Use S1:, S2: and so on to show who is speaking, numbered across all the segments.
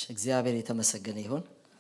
S1: እግዚአብሔር የተመሰገነ ይሁን።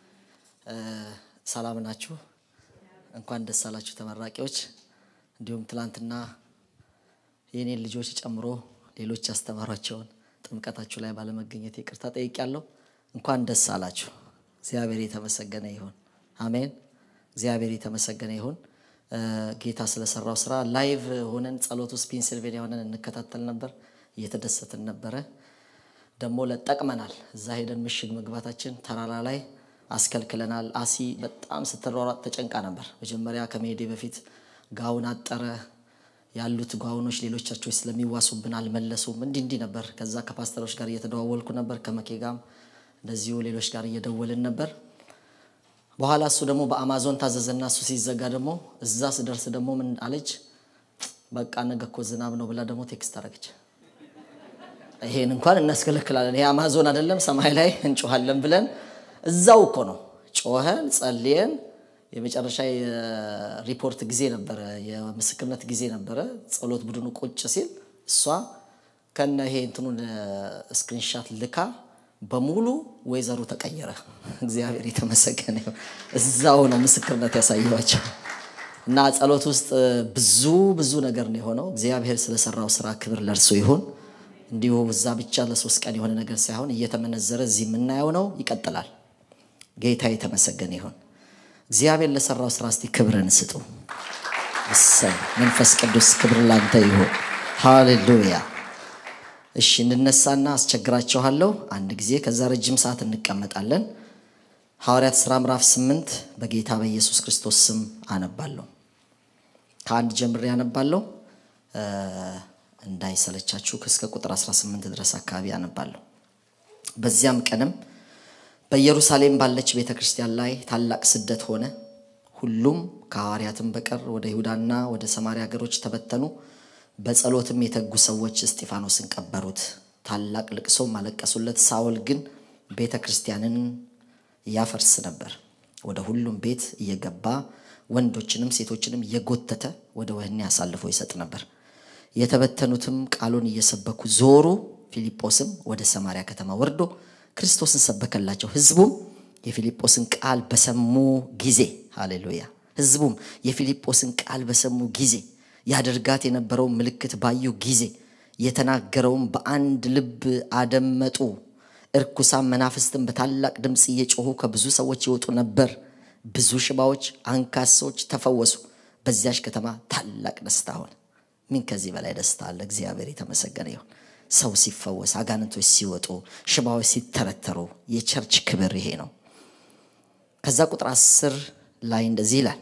S1: ሰላም ናችሁ? እንኳን ደስ አላችሁ ተመራቂዎች። እንዲሁም ትላንትና የኔን ልጆች ጨምሮ ሌሎች ያስተማሯቸውን ጥምቀታችሁ ላይ ባለመገኘት ይቅርታ ጠይቄያለሁ። እንኳን ደስ አላችሁ። እግዚአብሔር የተመሰገነ ይሁን። አሜን። እግዚአብሔር የተመሰገነ ይሁን። ጌታ ስለሰራው ስራ ላይቭ ሆነን ጸሎት ውስጥ ፔንሲልቬኒያ ሆነን እንከታተል ነበር። እየተደሰትን ነበረ። ደግሞ ለጠቅመናል። እዛ ሄደን ምሽግ መግባታችን ተራራ ላይ አስከልክለናል። አሲ በጣም ስትሯሯጥ ተጨንቃ ነበር። መጀመሪያ ከመሄዴ በፊት ጋውን አጠረ ያሉት ጋውኖች ሌሎቻቸው ስለሚዋሱብን አልመለሱም። እንዲህ እንዲህ ነበር። ከዛ ከፓስተሮች ጋር እየተደዋወልኩ ነበር። ከመኬ ጋርም እንደዚሁ ሌሎች ጋር እየደወልን ነበር። በኋላ እሱ ደግሞ በአማዞን ታዘዘና እሱ ሲዘጋ ደግሞ እዛ ስደርስ ደግሞ ምን አለች? በቃ ነገ እኮ ዝናብ ነው ብላ ደግሞ ቴክስት አደረገች። ይሄን እንኳን እናስከለክላለን፣ ይሄ አማዞን አይደለም ሰማይ ላይ እንጮኋለን ብለን እዛው እኮ ነው ጮኸን ጸልየን የመጨረሻ የሪፖርት ጊዜ ነበረ፣ የምስክርነት ጊዜ ነበረ። ጸሎት ቡድኑ ቁጭ ሲል እሷ ከነ ይሄ እንትኑን ስክሪንሻት ልካ በሙሉ ወይዘሩ ተቀየረ። እግዚአብሔር የተመሰገነ ይሁን። እዛው ነው ምስክርነት ያሳየኋቸው እና ጸሎት ውስጥ ብዙ ብዙ ነገር ነው የሆነው። እግዚአብሔር ስለሰራው ስራ ክብር ለእርሱ ይሁን። እንዲሁ እዛ ብቻ ለሶስት ቀን የሆነ ነገር ሳይሆን እየተመነዘረ እዚህ የምናየው ነው፣ ይቀጥላል። ጌታ የተመሰገነ ይሁን። እግዚአብሔር ለሰራው ስራ እስቲ ክብርን ስጡ። እሰይ መንፈስ ቅዱስ ክብር ላንተ ይሁን። ሃሌሉያ። እሺ እንነሳና አስቸግራችኋለሁ አንድ ጊዜ፣ ከዛ ረጅም ሰዓት እንቀመጣለን። ሐዋርያት ሥራ ምዕራፍ ስምንት በጌታ በኢየሱስ ክርስቶስ ስም አነባለሁ። ከአንድ ጀምሬ አነባለሁ እንዳይሰለቻችሁ እስከ ቁጥር 18 ድረስ አካባቢ አነባለሁ። በዚያም ቀንም በኢየሩሳሌም ባለች ቤተ ክርስቲያን ላይ ታላቅ ስደት ሆነ። ሁሉም ከሐዋርያትም በቀር ወደ ይሁዳና ወደ ሰማርያ ሀገሮች ተበተኑ። በጸሎትም የተጉ ሰዎች እስጢፋኖስን ቀበሩት፣ ታላቅ ልቅሶም አለቀሱለት። ሳውል ግን ቤተ ክርስቲያንን ያፈርስ ነበር። ወደ ሁሉም ቤት እየገባ ወንዶችንም ሴቶችንም እየጎተተ ወደ ወህኒ አሳልፎ ይሰጥ ነበር። የተበተኑትም ቃሉን እየሰበኩ ዞሩ። ፊልጶስም ወደ ሰማርያ ከተማ ወርዶ ክርስቶስን ሰበከላቸው። ህዝቡም የፊልጶስን ቃል በሰሙ ጊዜ ሃሌሉያ። ህዝቡም የፊልጶስን ቃል በሰሙ ጊዜ ያደርጋት የነበረውን ምልክት ባዩ ጊዜ የተናገረውን በአንድ ልብ አደመጡ። እርኩሳን መናፍስትን በታላቅ ድምፅ እየጮሁ ከብዙ ሰዎች ይወጡ ነበር። ብዙ ሽባዎች፣ አንካሶች ተፈወሱ። በዚያች ከተማ ታላቅ ደስታ ሆነ። ምን ከዚህ በላይ ደስታ አለ? እግዚአብሔር የተመሰገነ ይሁን። ሰው ሲፈወስ፣ አጋንንቶች ሲወጡ፣ ሽባዎች ሲተረተሩ፣ የቸርች ክብር ይሄ ነው። ከዛ ቁጥር አስር ላይ እንደዚህ ይላል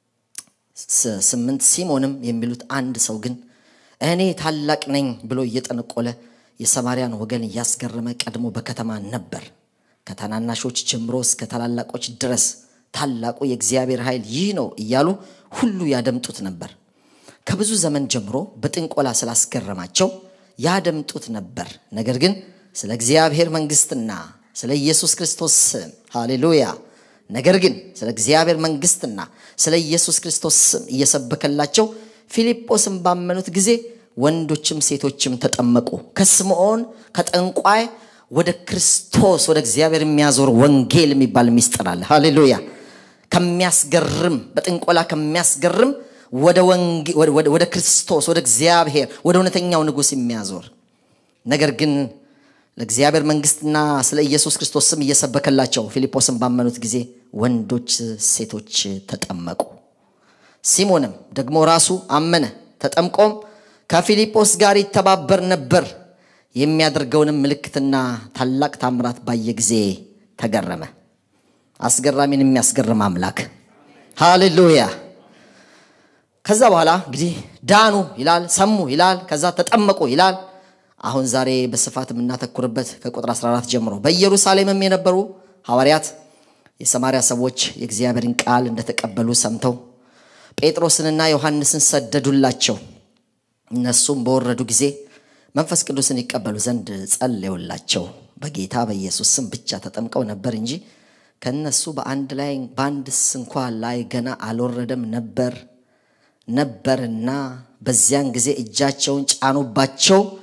S1: ስምንት ሲሞንም የሚሉት አንድ ሰው ግን እኔ ታላቅ ነኝ ብሎ እየጠነቆለ የሰማርያን ወገን እያስገረመ ቀድሞ በከተማ ነበር። ከታናናሾች ጀምሮ እስከ ታላላቆች ድረስ ታላቁ የእግዚአብሔር ኃይል ይህ ነው እያሉ ሁሉ ያደምጡት ነበር። ከብዙ ዘመን ጀምሮ በጥንቆላ ስላስገረማቸው ያደምጡት ነበር። ነገር ግን ስለ እግዚአብሔር መንግስትና ስለ ኢየሱስ ክርስቶስ ስም ሃሌሉያ። ነገር ግን ስለ እግዚአብሔር መንግስትና ስለ ኢየሱስ ክርስቶስ ስም እየሰበከላቸው ፊልጶስን ባመኑት ጊዜ ወንዶችም ሴቶችም ተጠመቁ። ከስምዖን ከጠንቋይ ወደ ክርስቶስ ወደ እግዚአብሔር የሚያዞር ወንጌል የሚባል ሚስጥር አለ። ሃሌሉያ። ከሚያስገርም በጥንቆላ ከሚያስገርም ወደ ክርስቶስ ወደ እግዚአብሔር ወደ እውነተኛው ንጉሥ የሚያዞር ነገር ግን ለእግዚአብሔር መንግስትና ስለ ኢየሱስ ክርስቶስ ስም እየሰበከላቸው ፊልጶስን ባመኑት ጊዜ ወንዶች ሴቶች ተጠመቁ። ሲሞንም ደግሞ ራሱ አመነ፣ ተጠምቆም ከፊልጶስ ጋር ይተባበር ነበር። የሚያደርገውንም ምልክትና ታላቅ ታምራት ባየ ጊዜ ተገረመ። አስገራሚን የሚያስገርም አምላክ ሃሌሉያ። ከዛ በኋላ እንግዲህ ዳኑ ይላል፣ ሰሙ ይላል፣ ከዛ ተጠመቁ ይላል። አሁን ዛሬ በስፋት የምናተኩርበት ከቁጥር 14 ጀምሮ በኢየሩሳሌምም የነበሩ ሐዋርያት የሰማርያ ሰዎች የእግዚአብሔርን ቃል እንደተቀበሉ ሰምተው ጴጥሮስንና ዮሐንስን ሰደዱላቸው። እነሱም በወረዱ ጊዜ መንፈስ ቅዱስን ይቀበሉ ዘንድ ጸለዩላቸው። በጌታ በኢየሱስ ስም ብቻ ተጠምቀው ነበር እንጂ ከእነሱ በአንድ ላይ በአንድስ እንኳ ላይ ገና አልወረደም ነበር ነበርና በዚያን ጊዜ እጃቸውን ጫኑባቸው።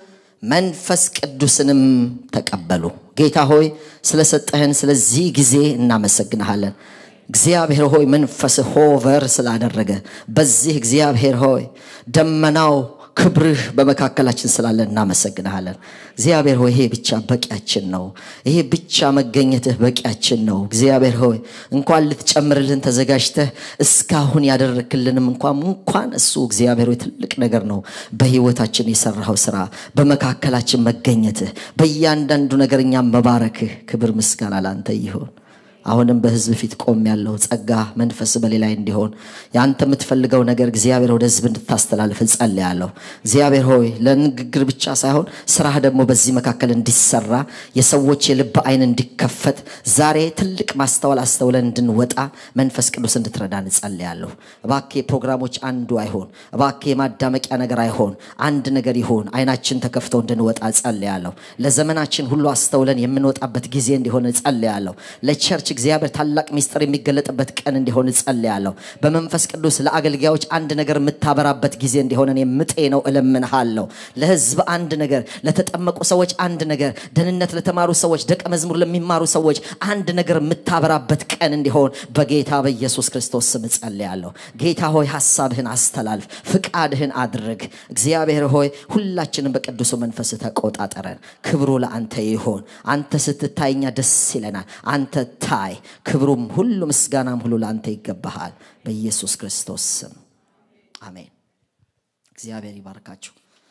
S1: መንፈስ ቅዱስንም ተቀበሉ። ጌታ ሆይ ስለሰጠህን ስለዚህ ጊዜ እናመሰግንሃለን። እግዚአብሔር ሆይ መንፈስ ሆቨር ስላደረገ በዚህ እግዚአብሔር ሆይ ደመናው ክብርህ በመካከላችን ስላለ እናመሰግንሃለን። እግዚአብሔር ሆይ ይሄ ብቻ በቂያችን ነው። ይሄ ብቻ መገኘትህ በቂያችን ነው። እግዚአብሔር ሆይ እንኳን ልትጨምርልን ተዘጋጅተህ እስካሁን ያደረክልንም እንኳን እንኳን እሱ እግዚአብሔር ሆይ ትልቅ ነገር ነው። በህይወታችን የሰራኸው ስራ፣ በመካከላችን መገኘትህ፣ በእያንዳንዱ ነገር እኛም መባረክህ፣ ክብር ምስጋና ላንተ ይሆን። አሁንም በህዝብ ፊት ቆም ያለው ጸጋ መንፈስ በሌላ እንዲሆን የአንተ የምትፈልገው ነገር እግዚአብሔር ወደ ህዝብ እንድታስተላልፍ እጸልያለሁ። እግዚአብሔር ሆይ ለንግግር ብቻ ሳይሆን ስራህ ደግሞ በዚህ መካከል እንዲሰራ የሰዎች የልብ አይን እንዲከፈት ዛሬ ትልቅ ማስተዋል አስተውለን እንድንወጣ መንፈስ ቅዱስ እንድትረዳን እጸልያለሁ። እባክህ የፕሮግራሞች አንዱ አይሆን፣ እባክህ የማዳመቂያ ነገር አይሆን፣ አንድ ነገር ይሆን። አይናችን ተከፍተው እንድንወጣ እጸልያለሁ። ለዘመናችን ሁሉ አስተውለን የምንወጣበት ጊዜ እንዲሆን እጸልያለሁ። ለቸርች እግዚአብሔር ታላቅ ሚስጥር የሚገለጥበት ቀን እንዲሆን እጸልያለሁ። በመንፈስ ቅዱስ ለአገልጋዮች አንድ ነገር የምታበራበት ጊዜ እንዲሆነን የምጤ ነው እለምንሃለሁ። ለህዝብ አንድ ነገር፣ ለተጠመቁ ሰዎች አንድ ነገር፣ ደህንነት ለተማሩ ሰዎች፣ ደቀ መዝሙር ለሚማሩ ሰዎች አንድ ነገር የምታበራበት ቀን እንዲሆን በጌታ በኢየሱስ ክርስቶስ ስም እጸልያለሁ። ጌታ ሆይ ሀሳብህን አስተላልፍ፣ ፍቃድህን አድርግ። እግዚአብሔር ሆይ ሁላችንም በቅዱሱ መንፈስ ተቆጣጠረን። ክብሩ ለአንተ ይሆን። አንተ ስትታይ እኛ ደስ ይለናል። አንተ ታይ ክብሩም ሁሉ ምስጋናም ሁሉ ለአንተ ይገባሃል። በኢየሱስ ክርስቶስ ስም አሜን። እግዚአብሔር ይባርካችሁ።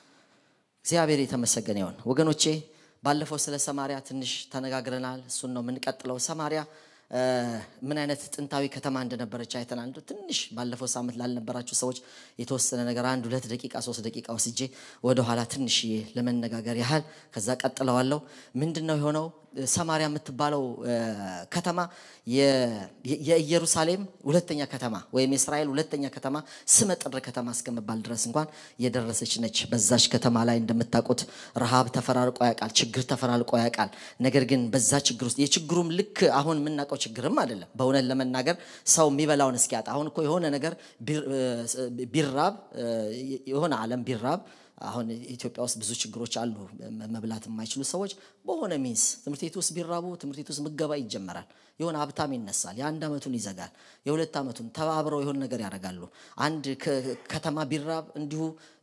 S1: እግዚአብሔር የተመሰገነ ይሆን። ወገኖቼ ባለፈው ስለ ሰማሪያ ትንሽ ተነጋግረናል። እሱን ነው የምንቀጥለው። ሰማሪያ ምን አይነት ጥንታዊ ከተማ እንደነበረች አይተናል። ትንሽ ባለፈው ሳምንት ላልነበራችሁ ሰዎች የተወሰነ ነገር አንድ ሁለት ደቂቃ ሶስት ደቂቃ ወስጄ ወደኋላ ትንሽዬ ለመነጋገር ያህል ከዛ ቀጥለዋለሁ። ምንድን ነው የሆነው? ሰማሪያ የምትባለው ከተማ የኢየሩሳሌም ሁለተኛ ከተማ ወይም የእስራኤል ሁለተኛ ከተማ ስመጥር ከተማ እስከመባል ድረስ እንኳን የደረሰች ነች። በዛች ከተማ ላይ እንደምታውቁት ረሃብ ተፈራርቆ ያውቃል፣ ችግር ተፈራርቆ ያውቃል። ነገር ግን በዛ ችግር ውስጥ የችግሩም ልክ አሁን የምናውቀው ችግርም አይደለም። በእውነት ለመናገር ሰው የሚበላውን እስኪያጣ አሁን እኮ የሆነ ነገር ቢራብ የሆነ ዓለም ቢራብ አሁን ኢትዮጵያ ውስጥ ብዙ ችግሮች አሉ። መብላት የማይችሉ ሰዎች በሆነ ሚንስ ትምህርት ቤት ውስጥ ቢራቡ ትምህርት ቤት ውስጥ ምገባ ይጀመራል። የሆነ ሀብታም ይነሳል፣ የአንድ ዓመቱን ይዘጋል፣ የሁለት ዓመቱን ተባብረው የሆነ ነገር ያደርጋሉ። አንድ ከተማ ቢራብ እንዲሁ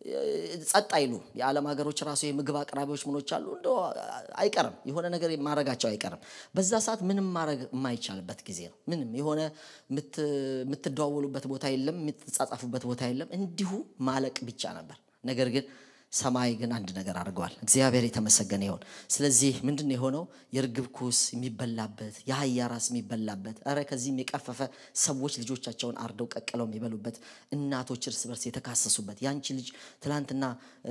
S1: ጸጥ አይሉ። የዓለም ሀገሮች ራሱ የምግብ አቅራቢዎች ምኖች አሉ፣ እንደ አይቀርም የሆነ ነገር ማድረጋቸው አይቀርም። በዛ ሰዓት ምንም ማድረግ የማይቻልበት ጊዜ ነው። ምንም የሆነ የምትደዋወሉበት ቦታ የለም፣ የምትጻጻፉበት ቦታ የለም። እንዲሁ ማለቅ ብቻ ነበር። ነገር ግን ሰማይ ግን አንድ ነገር አድርገዋል። እግዚአብሔር የተመሰገነ ይሆን። ስለዚህ ምንድን ነው የሆነው? የርግብ ኩስ የሚበላበት የአህያ ራስ የሚበላበት ኧረ ከዚህም የቀፈፈ ሰዎች ልጆቻቸውን አርደው ቀቅለው የሚበሉበት እናቶች እርስ በርስ የተካሰሱበት ያንቺ ልጅ ትላንትና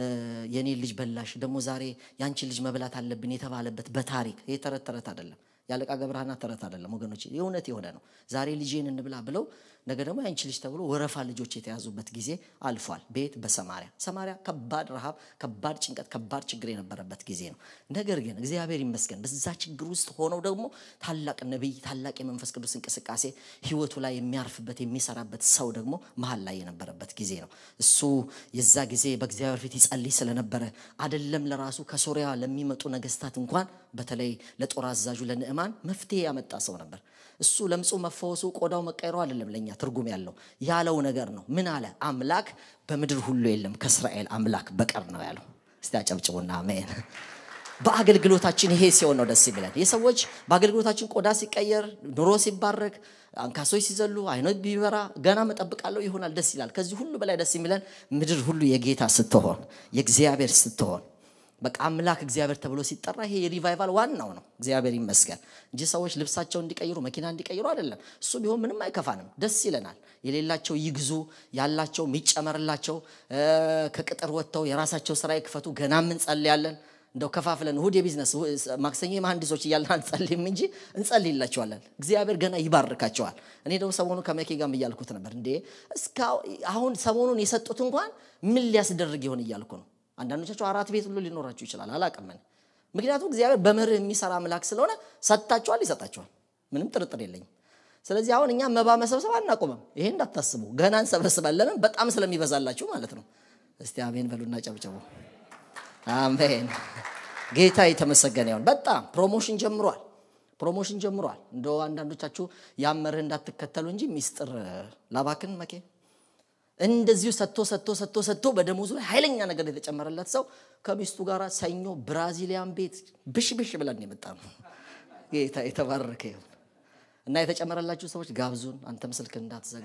S1: የኔ ልጅ በላሽ፣ ደግሞ ዛሬ ያንቺ ልጅ መብላት አለብን የተባለበት በታሪክ ይህ ተረት ተረት አይደለም። ያለቃ ገብረሃና ተረት አይደለም ወገኖች፣ የእውነት የሆነ ነው። ዛሬ ልጄን እንብላ ብለው ነገ ደግሞ ያንቺ ልጅ ተብሎ ወረፋ ልጆች የተያዙበት ጊዜ አልፏል። ቤት በሰማሪያ ሰማሪያ ከባድ ረሃብ፣ ከባድ ጭንቀት፣ ከባድ ችግር የነበረበት ጊዜ ነው። ነገር ግን እግዚአብሔር ይመስገን በዛ ችግር ውስጥ ሆነው ደግሞ ታላቅ ነቢይ፣ ታላቅ የመንፈስ ቅዱስ እንቅስቃሴ ህይወቱ ላይ የሚያርፍበት የሚሰራበት ሰው ደግሞ መሀል ላይ የነበረበት ጊዜ ነው። እሱ የዛ ጊዜ በእግዚአብሔር ፊት ይጸልይ ስለነበረ አደለም ለራሱ ከሶሪያ ለሚመጡ ነገስታት እንኳን በተለይ ለጦር አዛዡ ለንዕማን መፍትሄ ያመጣ ሰው ነበር። እሱ ለምጹ መፈወሱ ቆዳው መቀየሩ አይደለም ለእኛ ትርጉም ያለው ያለው ነገር ነው። ምን አለ? አምላክ በምድር ሁሉ የለም ከእስራኤል አምላክ በቀር ነው ያለው። እስቲ አጨብጭቡና አሜን። በአገልግሎታችን ይሄ ሲሆን ነው ደስ የሚለን። የሰዎች በአገልግሎታችን ቆዳ ሲቀየር፣ ኑሮ ሲባረክ፣ አንካሶች ሲዘሉ፣ አይኖች ቢበራ ገና መጠብቃለሁ ይሆናል፣ ደስ ይላል። ከዚህ ሁሉ በላይ ደስ የሚለን ምድር ሁሉ የጌታ ስትሆን የእግዚአብሔር ስትሆን በቃ አምላክ እግዚአብሔር ተብሎ ሲጠራ ይሄ የሪቫይቫል ዋናው ነው። እግዚአብሔር ይመስገን እንጂ ሰዎች ልብሳቸው እንዲቀይሩ መኪና እንዲቀይሩ አይደለም። እሱ ቢሆን ምንም አይከፋንም፣ ደስ ይለናል። የሌላቸው ይግዙ፣ ያላቸው የሚጨመርላቸው ከቅጥር ወጥተው የራሳቸው ስራ ይክፈቱ። ገናም እንጸልያለን። እንደው ከፋፍለን እሁድ የቢዝነስ ማክሰኞ የመሐንዲሶች እያልን አንጸልይም እንጂ እንጸልይላቸዋለን። እግዚአብሔር ገና ይባርካቸዋል። እኔ ደግሞ ሰሞኑ ከመኬ ጋርም እያልኩት ነበር እንዴ እስከ አሁን ሰሞኑን የሰጡት እንኳን ምን ሊያስደርግ ይሆን እያልኩ ነው። አንዳንዶቻቸው አራት ቤት ሁሉ ሊኖራችሁ ይችላል። አላቅምን ምክንያቱም እግዚአብሔር በመርህ የሚሰራ አምላክ ስለሆነ ሰጥታችኋል፣ ይሰጣችኋል። ምንም ጥርጥር የለኝም። ስለዚህ አሁን እኛ መባ መሰብሰብ አናቆምም። ይሄ እንዳታስቡ፣ ገና እንሰበስባለን። ለምን? በጣም ስለሚበዛላችሁ ማለት ነው። እስቲ አሜን በሉና ጨብጨቡ። አሜን። ጌታ የተመሰገነ ይሁን። በጣም ፕሮሞሽን ጀምሯል። ፕሮሞሽን ጀምሯል። እንደ አንዳንዶቻችሁ ያመርህ እንዳትከተሉ እንጂ ሚስጥር ላባክን መኬ እንደዚሁ ሰጥቶ ሰጥቶ ሰጥቶ ሰጥቶ በደሞዙ ላይ ኃይለኛ ነገር የተጨመረለት ሰው ከሚስቱ ጋር ሰኞ ብራዚሊያን ቤት ብሽ ብሽ ብለን የመጣ ነው። ጌታ የተባረከ ይሁን እና የተጨመረላችሁ ሰዎች ጋብዙን። አንተም ስልክ እንዳትዘጋ።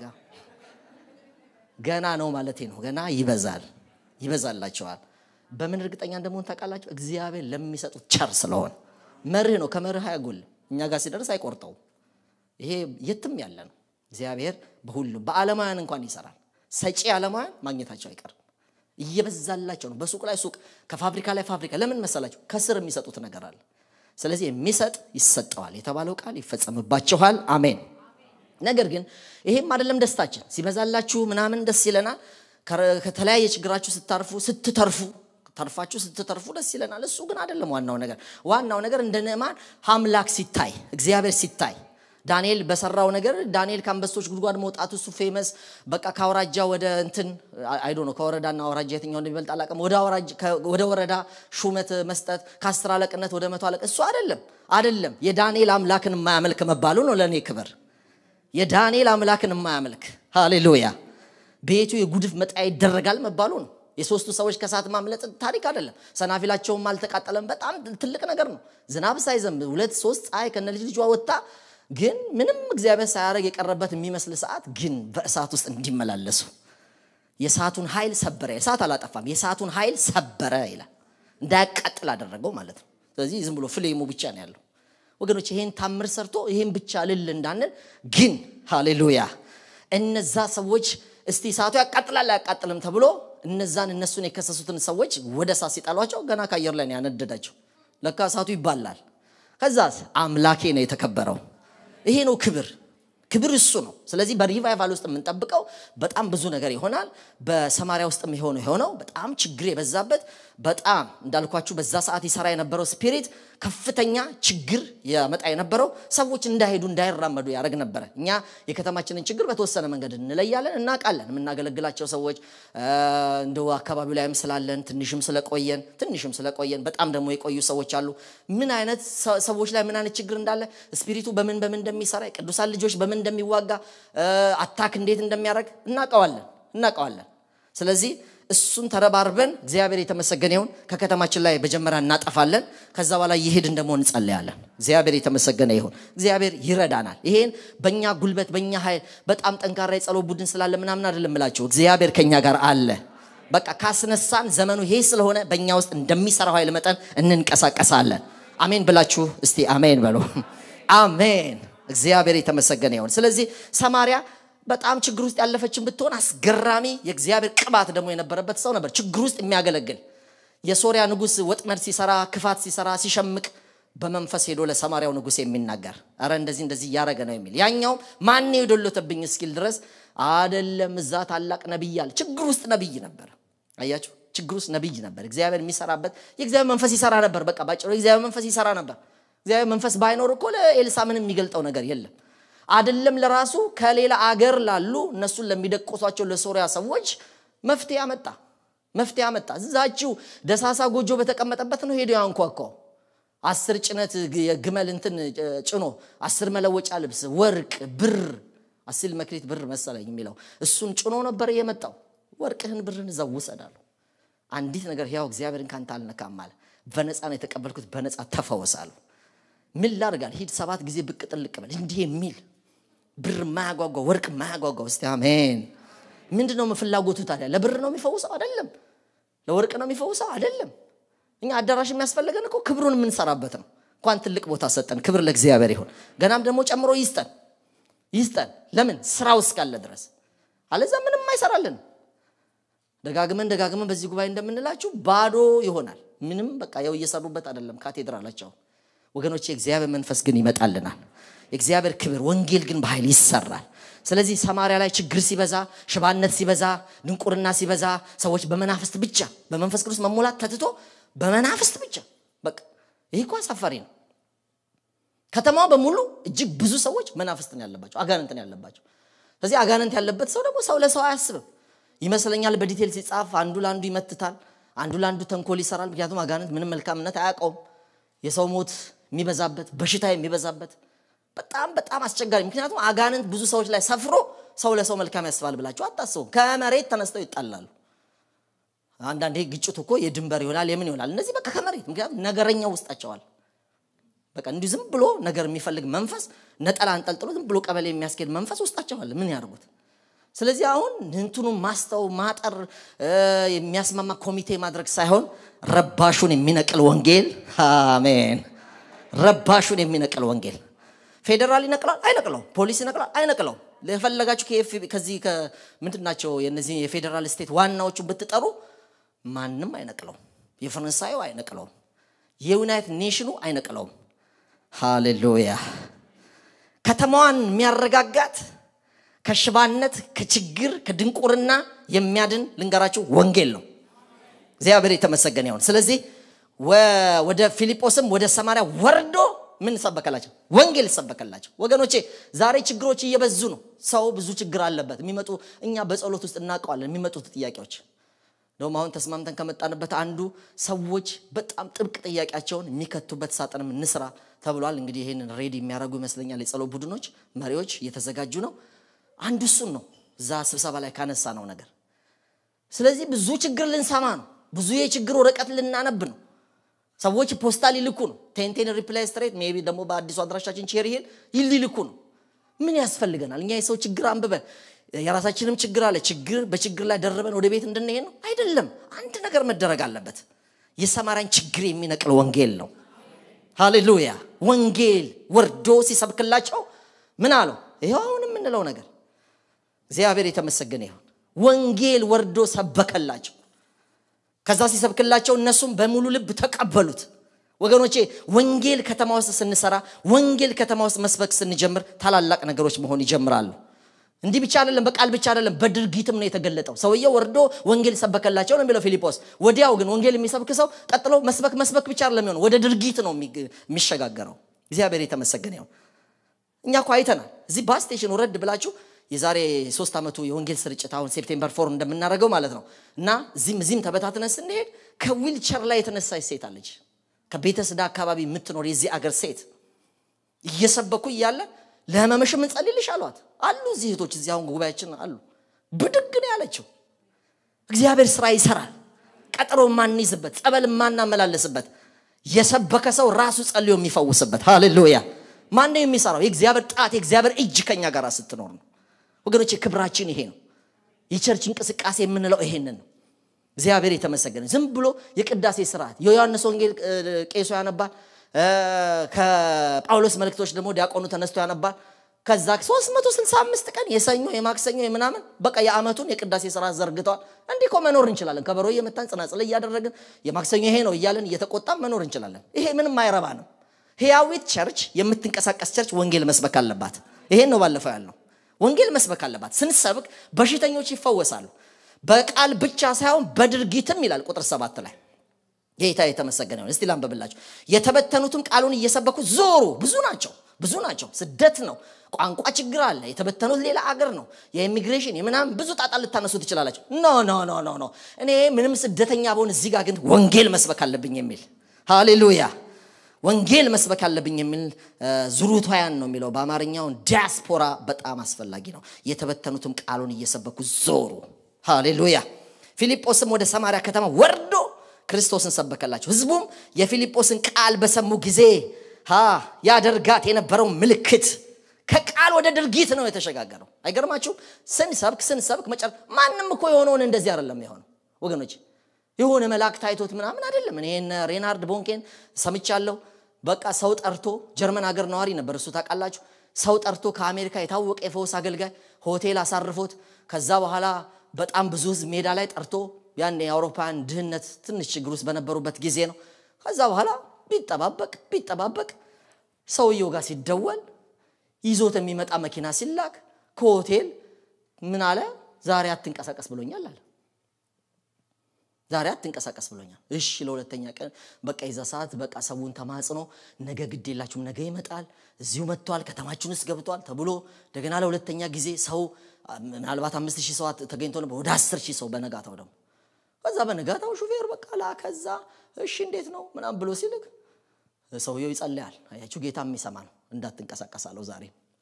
S1: ገና ነው ማለቴ ነው። ገና ይበዛል፣ ይበዛላቸዋል። በምን እርግጠኛ እንደመሆን ታውቃላችሁ? እግዚአብሔር ለሚሰጡት ቸር ስለሆን መርህ ነው። ከመርህ አያጎልም። እኛ ጋር ሲደርስ አይቆርጠውም። ይሄ የትም ያለ ነው። እግዚአብሔር በሁሉም በዓለማውያን እንኳን ይሰራል። ሰጪ ዓለማውያን ማግኘታቸው አይቀርም። እየበዛላቸው ነው። በሱቅ ላይ ሱቅ፣ ከፋብሪካ ላይ ፋብሪካ። ለምን መሰላቸው? ከስር የሚሰጡት ነገር አለ። ስለዚህ የሚሰጥ ይሰጠዋል የተባለው ቃል ይፈጸምባችኋል። አሜን። ነገር ግን ይሄም አይደለም ደስታችን። ሲበዛላችሁ ምናምን ደስ ይለናል። ከተለያየ ችግራችሁ ስታርፉ ስትተርፉ ተርፋችሁ ስትተርፉ ደስ ይለናል። እሱ ግን አይደለም ዋናው ነገር። ዋናው ነገር እንደ ንዕማን አምላክ ሲታይ እግዚአብሔር ሲታይ ዳንኤል በሰራው ነገር ዳንኤል ከአንበሶች ጉድጓድ መውጣቱ እሱ ፌመስ በቃ ከአውራጃ ወደ እንትን አይዶ ነው ከወረዳና አውራጃ የትኛው እንደሚበልጥ አላውቅም። ወደ ወረዳ ሹመት መስጠት ከአስር አለቅነት ወደ መቶ አለቅ እሱ አይደለም አይደለም። የዳንኤል አምላክን የማያመልክ መባሉ ነው ለእኔ ክብር። የዳንኤል አምላክን የማያመልክ ሃሌሉያ፣ ቤቱ የጉድፍ መጣያ ይደረጋል መባሉ ነው። የሶስቱ ሰዎች ከእሳት ማምለጥ ታሪክ አይደለም። ሰናፊላቸውም አልተቃጠለም። በጣም ትልቅ ነገር ነው። ዝናብ ሳይዘንብ ሁለት ሶስት ፀሐይ ከነ ልጅ ልጇ ወጣ ግን ምንም እግዚአብሔር ሳያደርግ የቀረበት የሚመስል ሰዓት ግን በእሳት ውስጥ እንዲመላለሱ የእሳቱን ኃይል ሰበረ። እሳት አላጠፋም፣ የእሳቱን ኃይል ሰበረ ይላል። እንዳያቃጥል አደረገው ማለት ነው። ስለዚህ ዝም ብሎ ፍሌሙ ብቻ ነው ያለው። ወገኖች ይሄን ታምር ሰርቶ ይሄን ብቻ ልል እንዳንል ግን ሃሌሉያ እነዛ ሰዎች እስቲ እሳቱ ያቃጥላል አያቃጥልም ተብሎ እነዛን እነሱን የከሰሱትን ሰዎች ወደ እሳት ሲጣሏቸው ገና ከአየር ላይ ነው ያነደዳቸው። ለካ እሳቱ ይባላል። ከዛስ አምላኬ ነው የተከበረው። ይሄ ነው ክብር። ክብር እሱ ነው። ስለዚህ በሪቫይቫል ውስጥ የምንጠብቀው በጣም ብዙ ነገር ይሆናል። በሰማሪያ ውስጥ የሆነው የሆነው በጣም ችግር የበዛበት በጣም እንዳልኳችሁ በዛ ሰዓት ይሰራ የነበረው ስፒሪት ከፍተኛ ችግር ያመጣ የነበረው ሰዎች እንዳይሄዱ እንዳይራመዱ ያደረግ ነበረ። እኛ የከተማችንን ችግር በተወሰነ መንገድ እንለያለን፣ እናውቃለን። የምናገለግላቸው ሰዎች እንደው አካባቢው ላይም ስላለን ትንሽም ስለቆየን ትንሽም ስለቆየን በጣም ደግሞ የቆዩ ሰዎች አሉ። ምን አይነት ሰዎች ላይ ምን አይነት ችግር እንዳለ ስፒሪቱ በምን በምን እንደሚሰራ የቅዱሳን ልጆች በምን እንደሚዋጋ አታክ እንዴት እንደሚያደርግ እናውቀዋለን እናውቀዋለን። ስለዚህ እሱን ተረባርበን እግዚአብሔር የተመሰገነ ይሁን ከከተማችን ላይ መጀመሪያ እናጠፋለን። ከዛ በኋላ ይሄድን ደግሞ እንጸለያለን። እግዚአብሔር የተመሰገነ ይሁን። እግዚአብሔር ይረዳናል። ይሄን በእኛ ጉልበት በእኛ ኃይል በጣም ጠንካራ የጸሎት ቡድን ስላለ ምናምን አይደለም እምላችሁ። እግዚአብሔር ከኛ ጋር አለ። በቃ ካስነሳን ዘመኑ ይሄ ስለሆነ በእኛ ውስጥ እንደሚሰራው ኃይል መጠን እንንቀሳቀሳለን። አሜን ብላችሁ እስቲ አሜን በሉ። አሜን። እግዚአብሔር የተመሰገነ ይሁን። ስለዚህ ሰማሪያ በጣም ችግር ውስጥ ያለፈችን ብትሆን አስገራሚ የእግዚአብሔር ቅባት ደግሞ የነበረበት ሰው ነበር። ችግር ውስጥ የሚያገለግል የሶሪያ ንጉሥ ወጥመድ ሲሰራ፣ ክፋት ሲሰራ፣ ሲሸምቅ በመንፈስ ሄዶ ለሰማሪያው ንጉሥ የሚናገር አረ እንደዚህ እንደዚህ እያደረገ ነው የሚል ያኛውም ማን የዶሎተብኝ እስኪል ድረስ አደለም እዛ ታላቅ ነቢይ አለ። ችግር ውስጥ ነቢይ ነበር። አያችሁ፣ ችግር ውስጥ ነቢይ ነበር። እግዚአብሔር የሚሰራበት የእግዚአብሔር መንፈስ ይሰራ ነበር። በቃ ባጭሩ የእግዚአብሔር መንፈስ ይሰራ ነበር። እግዚአብሔር መንፈስ ባይኖር እኮ ለኤልሳ ምንም የሚገልጠው ነገር የለም። አደለም ለራሱ ከሌላ አገር ላሉ እነሱን ለሚደቆሷቸው ለሶሪያ ሰዎች መፍትሄ አመጣ። መፍትሄ አመጣ። እዛችው ደሳሳ ጎጆ በተቀመጠበት ነው ሄዶ ያንኳኳው። አስር ጭነት የግመል እንትን ጭኖ አስር መለወጫ ልብስ፣ ወርቅ፣ ብር አስል መክሊት ብር መሰለኝ የሚለው እሱን ጭኖ ነበር የመጣው። ወርቅህን ብርህን እዛው ውሰዳለሁ። አንዲት ነገር ያው እግዚአብሔርን ካንተ አልነካም አለ። በነፃ ነው የተቀበልኩት፣ በነፃ ተፈወሳለሁ። ምን ላድርጋል? ሂድ ሰባት ጊዜ ብቅ ጥልቅ በል እንዲህ የሚል ብር ማያጓጓ ወርቅ ማያጓጓ። እስቲ አሜን። ምንድን ነው ፍላጎቱ ታዲያ? ለብር ነው የሚፈውሰው? አይደለም። ለወርቅ ነው የሚፈውሰው? አይደለም። እኛ አዳራሽ የሚያስፈልገን እኮ ክብሩን የምንሰራበት ነው። እንኳን ትልቅ ቦታ ሰጠን። ክብር ለእግዚአብሔር ይሁን። ገናም ደግሞ ጨምሮ ይስጠን ይስጠን። ለምን ስራው እስካለ ድረስ፣ አለዛ ምንም አይሰራልን። ደጋግመን ደጋግመን በዚህ ጉባኤ እንደምንላችሁ ባዶ ይሆናል። ምንም በቃ ያው እየሰሩበት አይደለም ካቴድራላቸው ወገኖች። የእግዚአብሔር መንፈስ ግን ይመጣልናል። የእግዚአብሔር ክብር ወንጌል ግን በኃይል ይሰራል። ስለዚህ ሰማሪያ ላይ ችግር ሲበዛ፣ ሽባነት ሲበዛ፣ ድንቁርና ሲበዛ ሰዎች በመናፍስት ብቻ በመንፈስ ቅዱስ መሞላት ተትቶ በመናፍስት ብቻ በቃ ይህ እኮ አሳፋሪ ነው። ከተማዋ በሙሉ እጅግ ብዙ ሰዎች መናፍስትን ያለባቸው አጋንንትን ያለባቸው። ስለዚህ አጋንንት ያለበት ሰው ደግሞ ሰው ለሰው አያስብም ይመስለኛል። በዲቴል ሲጻፍ አንዱ ለአንዱ ይመትታል፣ አንዱ ለአንዱ ተንኮል ይሰራል። ምክንያቱም አጋንንት ምንም መልካምነት አያውቀውም። የሰው ሞት የሚበዛበት በሽታ የሚበዛበት በጣም በጣም አስቸጋሪ። ምክንያቱም አጋንንት ብዙ ሰዎች ላይ ሰፍሮ ሰው ለሰው መልካም ያስባል ብላችሁ አታስቡም። ከመሬት ተነስተው ይጣላሉ። አንዳንዴ ግጭቱ እኮ የድንበር ይሆናል የምን ይሆናል። እነዚህ በቃ ከመሬት ምክንያቱም ነገረኛው ውስጣቸዋል። በቃ እንዲሁ ዝም ብሎ ነገር የሚፈልግ መንፈስ ነጠላ አንጠልጥሎ ዝም ብሎ ቀበሌ የሚያስኬድ መንፈስ ውስጣቸዋል። ምን ያደርጉት? ስለዚህ አሁን እንትኑ ማስተው ማጠር የሚያስማማ ኮሚቴ ማድረግ ሳይሆን ረባሹን የሚነቅል ወንጌል። አሜን። ረባሹን የሚነቅል ወንጌል ፌዴራል ይነቅላል አይነቅለው፣ ፖሊስ ይነቅላል አይነቅለው። የፈለጋችሁ ከዚህ ምንድን ናቸው የነዚህ የፌዴራል ስቴት ዋናዎቹ ብትጠሩ ማንም አይነቅለውም። የፈረንሳዩ አይነቅለውም። የዩናይትድ ኔሽኑ አይነቅለውም። ሃሌሉያ። ከተማዋን የሚያረጋጋት ከሽባነት፣ ከችግር፣ ከድንቁርና የሚያድን ልንገራችሁ ወንጌል ነው። እግዚአብሔር የተመሰገነ ይሁን። ስለዚህ ወደ ፊልጶስም ወደ ሰማርያ ወርዶ ምን ሰበከላቸው? ወንጌል ሰበከላቸው። ወገኖቼ ዛሬ ችግሮች እየበዙ ነው። ሰው ብዙ ችግር አለበት። የሚመጡ እኛ በጸሎት ውስጥ እናውቀዋለን የሚመጡት ጥያቄዎች እንደውም አሁን ተስማምተን ከመጣንበት አንዱ ሰዎች በጣም ጥብቅ ጥያቄያቸውን የሚከቱበት ሳጥንም እንስራ ተብሏል። እንግዲህ ይህንን ሬዲ የሚያደርጉ ይመስለኛል የጸሎት ቡድኖች መሪዎች እየተዘጋጁ ነው። አንዱ እሱን ነው እዛ ስብሰባ ላይ ካነሳ ነው ነገር። ስለዚህ ብዙ ችግር ልንሰማ ነው። ብዙ የችግር ወረቀት ልናነብ ነው። ሰዎች ፖስታ ሊልኩ ነው። ቴንቴን ሪፕላይ ስትሬት ሜይ ቢ ደግሞ በአዲሱ አድራሻችን ቼሪ ሂል ሊልኩ ነው። ምን ያስፈልገናል? እኛ የሰው ችግር አንብበን የራሳችንም ችግር አለ። ችግር በችግር ላይ ደርበን ወደ ቤት እንድንሄድ ነው አይደለም። አንድ ነገር መደረግ አለበት። የሰማርያን ችግር የሚነቅል ወንጌል ነው። ሃሌሉያ። ወንጌል ወርዶ ሲሰብክላቸው ምን አለው? ይኸው አሁን የምንለው ነገር እግዚአብሔር የተመሰገነ ይሁን። ወንጌል ወርዶ ሰበከላቸው። ከዛ ሲሰብክላቸው እነሱም በሙሉ ልብ ተቀበሉት። ወገኖቼ ወንጌል ከተማ ውስጥ ስንሰራ፣ ወንጌል ከተማ ውስጥ መስበክ ስንጀምር ታላላቅ ነገሮች መሆን ይጀምራሉ። እንዲህ ብቻ አይደለም፣ በቃል ብቻ አይደለም፣ በድርጊትም ነው የተገለጠው። ሰውየው ወርዶ ወንጌል ሰበከላቸው ነው የሚለው ፊልጶስ። ወዲያው ግን ወንጌል የሚሰብክ ሰው ቀጥሎ መስበክ መስበክ ብቻ አይደለም የሚሆነው፣ ወደ ድርጊት ነው የሚሸጋገረው። እግዚአብሔር የተመሰገነ ይሁን። እኛ እኮ አይተናል። እዚህ ባስ ስቴሽን ውረድ ብላችሁ የዛሬ ሶስት ዓመቱ የወንጌል ስርጭት አሁን ሴፕቴምበር ፎር እንደምናደርገው ማለት ነው እና እዚህም እዚህም ተበታትነን ስንሄድ ከዊልቸር ላይ የተነሳች ሴት አለች። ከቤተስዳ አካባቢ የምትኖር የዚህ አገር ሴት እየሰበኩ እያለ ለህመምሽም እንጸልይልሽ አሏት። አሉ እዚህ እህቶች እዚህ አሁን ጉባኤያችን አሉ። ብድግ ነው ያለችው። እግዚአብሔር ስራ ይሰራል። ቀጠሮ የማንይዝበት ጸበል የማናመላለስበት የሰበከ ሰው ራሱ ጸልዮ የሚፈውስበት ሃሌሉያ። ማነው የሚሰራው? የእግዚአብሔር ጣት የእግዚአብሔር እጅ ከኛ ጋር ስትኖር ነው። ወገኖች ክብራችን ይሄ ነው። የቸርች እንቅስቃሴ የምንለው ይሄንን ነው። እግዚአብሔር የተመሰገነ። ዝም ብሎ የቅዳሴ ስርዓት የዮሐንስ ወንጌል ቄሱ ያነባል። ከጳውሎስ መልእክቶች ደግሞ ዲያቆኑ ተነስቶ ያነባል። ከዛ 365 ቀን የሰኞ የማክሰኞ የምናምን በቃ የአመቱን የቅዳሴ ስርዓት ዘርግተዋል። እንዲህ እኮ መኖር እንችላለን። ከበሮ እየመታን ጽናጽል እያደረግን የማክሰኞ ይሄ ነው እያለን እየተቆጣም መኖር እንችላለን። ይሄ ምንም አይረባ ነው። ህያዊት ቸርች የምትንቀሳቀስ ቸርች ወንጌል መስበክ አለባት። ይሄን ነው ባለፈው ያልነው። ወንጌል መስበክ አለባት። ስንሰብክ በሽተኞች ይፈወሳሉ። በቃል ብቻ ሳይሆን በድርጊትም ይላል ቁጥር ሰባት ላይ ጌታ የተመሰገነ ይሁን። እስቲ ላንበብላችሁ። የተበተኑትም ቃሉን እየሰበኩ ዞሩ። ብዙ ናቸው፣ ብዙ ናቸው። ስደት ነው፣ ቋንቋ ችግር አለ። የተበተኑት ሌላ አገር ነው። የኢሚግሬሽን የምናምን ብዙ ጣጣ ልታነሱ ትችላላችሁ። ኖ ኖ ኖ ኖ ኖ እኔ ምንም ስደተኛ በሆን እዚህ ጋር ግን ወንጌል መስበክ አለብኝ የሚል ሃሌሉያ ወንጌል መስበክ አለብኝ የሚል ዙሩታያን ነው የሚለው በአማርኛውን ዲያስፖራ በጣም አስፈላጊ ነው። የተበተኑትም ቃሉን እየሰበኩ ዞሩ። ሃሌሉያ። ፊልጶስም ወደ ሰማርያ ከተማ ወርዶ ክርስቶስን ሰበከላቸው። ህዝቡም የፊልጶስን ቃል በሰሙ ጊዜ ሀ ያደርጋት የነበረው ምልክት ከቃል ወደ ድርጊት ነው የተሸጋገረው። አይገርማችሁም? ስንሰብክ ስንሰብክ መጨረ ማንም እኮ የሆነውን እንደዚህ አይደለም የሆነው ወገኖች የሆነ መልአክ ታይቶት ምናምን አይደለም። እኔ ሬናርድ ቦንኬን ሰምቻለሁ። በቃ ሰው ጠርቶ ጀርመን ሀገር ነዋሪ ነበር እሱ ታውቃላችሁ። ሰው ጠርቶ ከአሜሪካ የታወቀ የፈውስ አገልጋይ ሆቴል አሳርፎት ከዛ በኋላ በጣም ብዙ ህዝብ ሜዳ ላይ ጠርቶ ያን የአውሮፓውያን ድህነት ትንሽ ችግር ውስጥ በነበሩበት ጊዜ ነው። ከዛ በኋላ ቢጠባበቅ ቢጠባበቅ ሰውየው ጋር ሲደወል ይዞት የሚመጣ መኪና ሲላክ ከሆቴል ምን አለ፣ ዛሬ አትንቀሳቀስ ብሎኛል አለ። ዛሬ አትንቀሳቀስ ብሎኛል። እሺ ለሁለተኛ ቀን በቃ የዛ ሰዓት በቃ ሰውን ተማጽኖ ነገ ግድ የላችሁም ነገ ይመጣል እዚሁ መጥቷል ከተማችን ውስጥ ገብቷል ተብሎ እንደገና ለሁለተኛ ጊዜ ሰው ምናልባት አምስት ሺህ ሰው ተገኝቶ ነበር ወደ አስር ሺህ ሰው በነጋታው ደግሞ ከዛ በንጋታው ሹፌር በቃ ላከዛ እሺ እንዴት ነው ምናምን ብሎ ሲልክ ሰውየው ይጸልያል። አያችሁ ጌታ የሚሰማ ነው። እንዳትንቀሳቀሳለሁ ዛሬ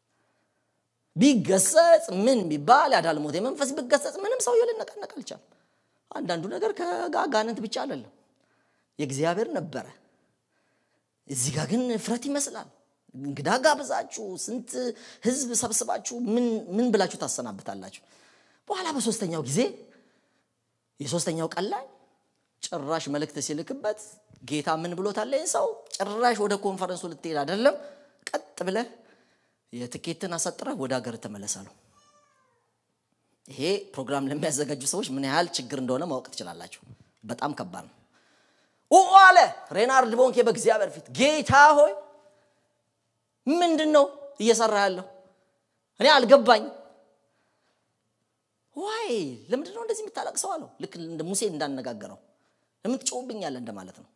S1: ቢገሰጽ ምን ቢባል ያዳልሞት የመንፈስ ቢገሰጽ ምንም ሰውየው ሊነቃነቅ አልቻለም። አንዳንዱ ነገር ከጋጋንንት ብቻ አይደለም የእግዚአብሔር ነበረ። እዚህ ጋር ግን እፍረት ይመስላል። እንግዳ ጋብዛችሁ ስንት ህዝብ ሰብስባችሁ ምን ብላችሁ ታሰናብታላችሁ? በኋላ በሶስተኛው ጊዜ የሶስተኛው ቀን ላይ ጭራሽ መልእክት ሲልክበት ጌታ ምን ብሎታል? ይህን ሰው ጭራሽ ወደ ኮንፈረንሱ ልትሄድ አይደለም፣ ቀጥ ብለህ የትኬትን አሳጥረህ ወደ ሀገር ተመለሳለሁ። ይሄ ፕሮግራም ለሚያዘጋጁ ሰዎች ምን ያህል ችግር እንደሆነ ማወቅ ትችላላችሁ። በጣም ከባድ ነው። ኡ አለ ሬናርድ ቦንኬ በእግዚአብሔር ፊት ጌታ ሆይ ምንድን ነው እየሰራ ያለው? እኔ አልገባኝ። ዋይ ለምንድን ነው እንደዚህ የምታለቅሰው አለው። ልክ እንደ ሙሴ እንዳነጋገረው ለምን ትጮውብኛለህ እንደማለት ነው።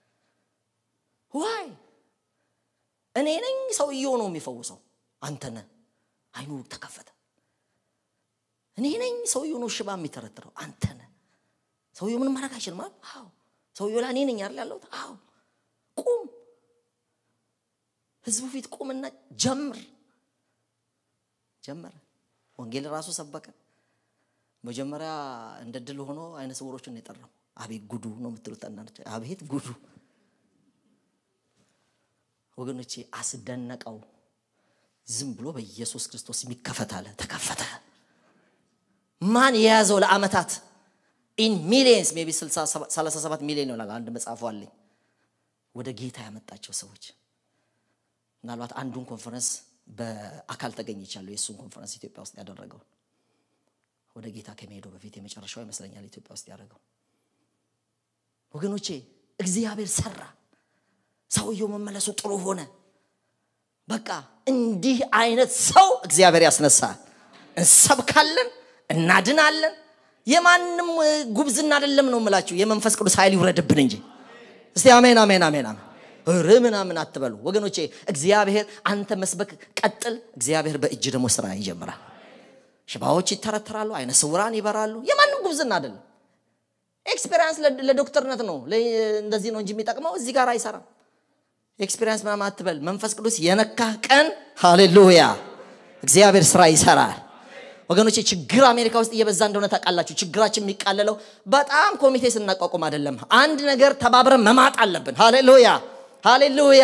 S1: ዋይ እኔ ነኝ ሰውየው ነው የሚፈውሰው፣ አንተ ነህ። አይኑ ተከፈተ። እኔ ነኝ ሰውየው ነው ሽባ የሚተረትረው፣ አንተ ነህ። ሰውየው ምንም ማድረግ አይችልም። አዎ ሰውየው ላይ እኔ ነኝ አይደል ያለሁት? አዎ ቁም፣ ህዝቡ ፊት ቁምና ጀምር። ጀመረ። ወንጌል ራሱ ሰበከ። መጀመሪያ እንደ ድል ሆኖ አይነ ስውሮችን ነው የጠራው። አቤት ጉዱ ነው የምትሉት አንዳንዶች፣ አቤት ጉዱ ወገኖቼ፣ አስደነቀው። ዝም ብሎ በኢየሱስ ክርስቶስ የሚከፈት አለ። ተከፈተ። ማን የያዘው ለአመታት ኢን ሚሊየንስ ሜይ ቢ 37 ሚሊዮን ይሆናል። አንድ መጽሐፉ አለኝ። ወደ ጌታ ያመጣቸው ሰዎች ምናልባት አንዱን ኮንፈረንስ በአካል ተገኝቻለሁ። የእሱን ኮንፈረንስ ኢትዮጵያ ውስጥ ያደረገው ወደ ጌታ ከመሄዱ በፊት የመጨረሻው ይመስለኛል ኢትዮጵያ ውስጥ ያደረገው። ወገኖቼ እግዚአብሔር ሰራ። ሰውየው መመለሱ ጥሩ ሆነ። በቃ እንዲህ አይነት ሰው እግዚአብሔር ያስነሳል። እንሰብካለን፣ እናድናለን። የማንም ጉብዝና አይደለም ነው የምላችሁ። የመንፈስ ቅዱስ ኃይል ይውረድብን እንጂ እስቲ አሜን፣ አሜን፣ አሜን፣ አሜን። ር ምናምን አትበሉ ወገኖቼ። እግዚአብሔር አንተ መስበክ ቀጥል። እግዚአብሔር በእጅ ደግሞ ስራ ይጀምራል። ሽባዎች ይተረተራሉ፣ አይነ ስውራን ይበራሉ። የማንም ጉብዝና አይደለም። ኤክስፔሪንስ ለዶክተርነት ነው እንደዚህ ነው እንጂ የሚጠቅመው እዚህ ጋር አይሰራም። ኤክስፔሪንስ ምናምን አትበል። መንፈስ ቅዱስ የነካህ ቀን ሃሌሉያ እግዚአብሔር ስራ ይሰራል። ወገኖቼ ችግር አሜሪካ ውስጥ እየበዛ እንደሆነ ታውቃላችሁ። ችግራችን የሚቃለለው በጣም ኮሚቴ ስናቋቁም አይደለም። አንድ ነገር ተባብረን መማጥ አለብን። ሃሌሉያ ሃሌሉያ።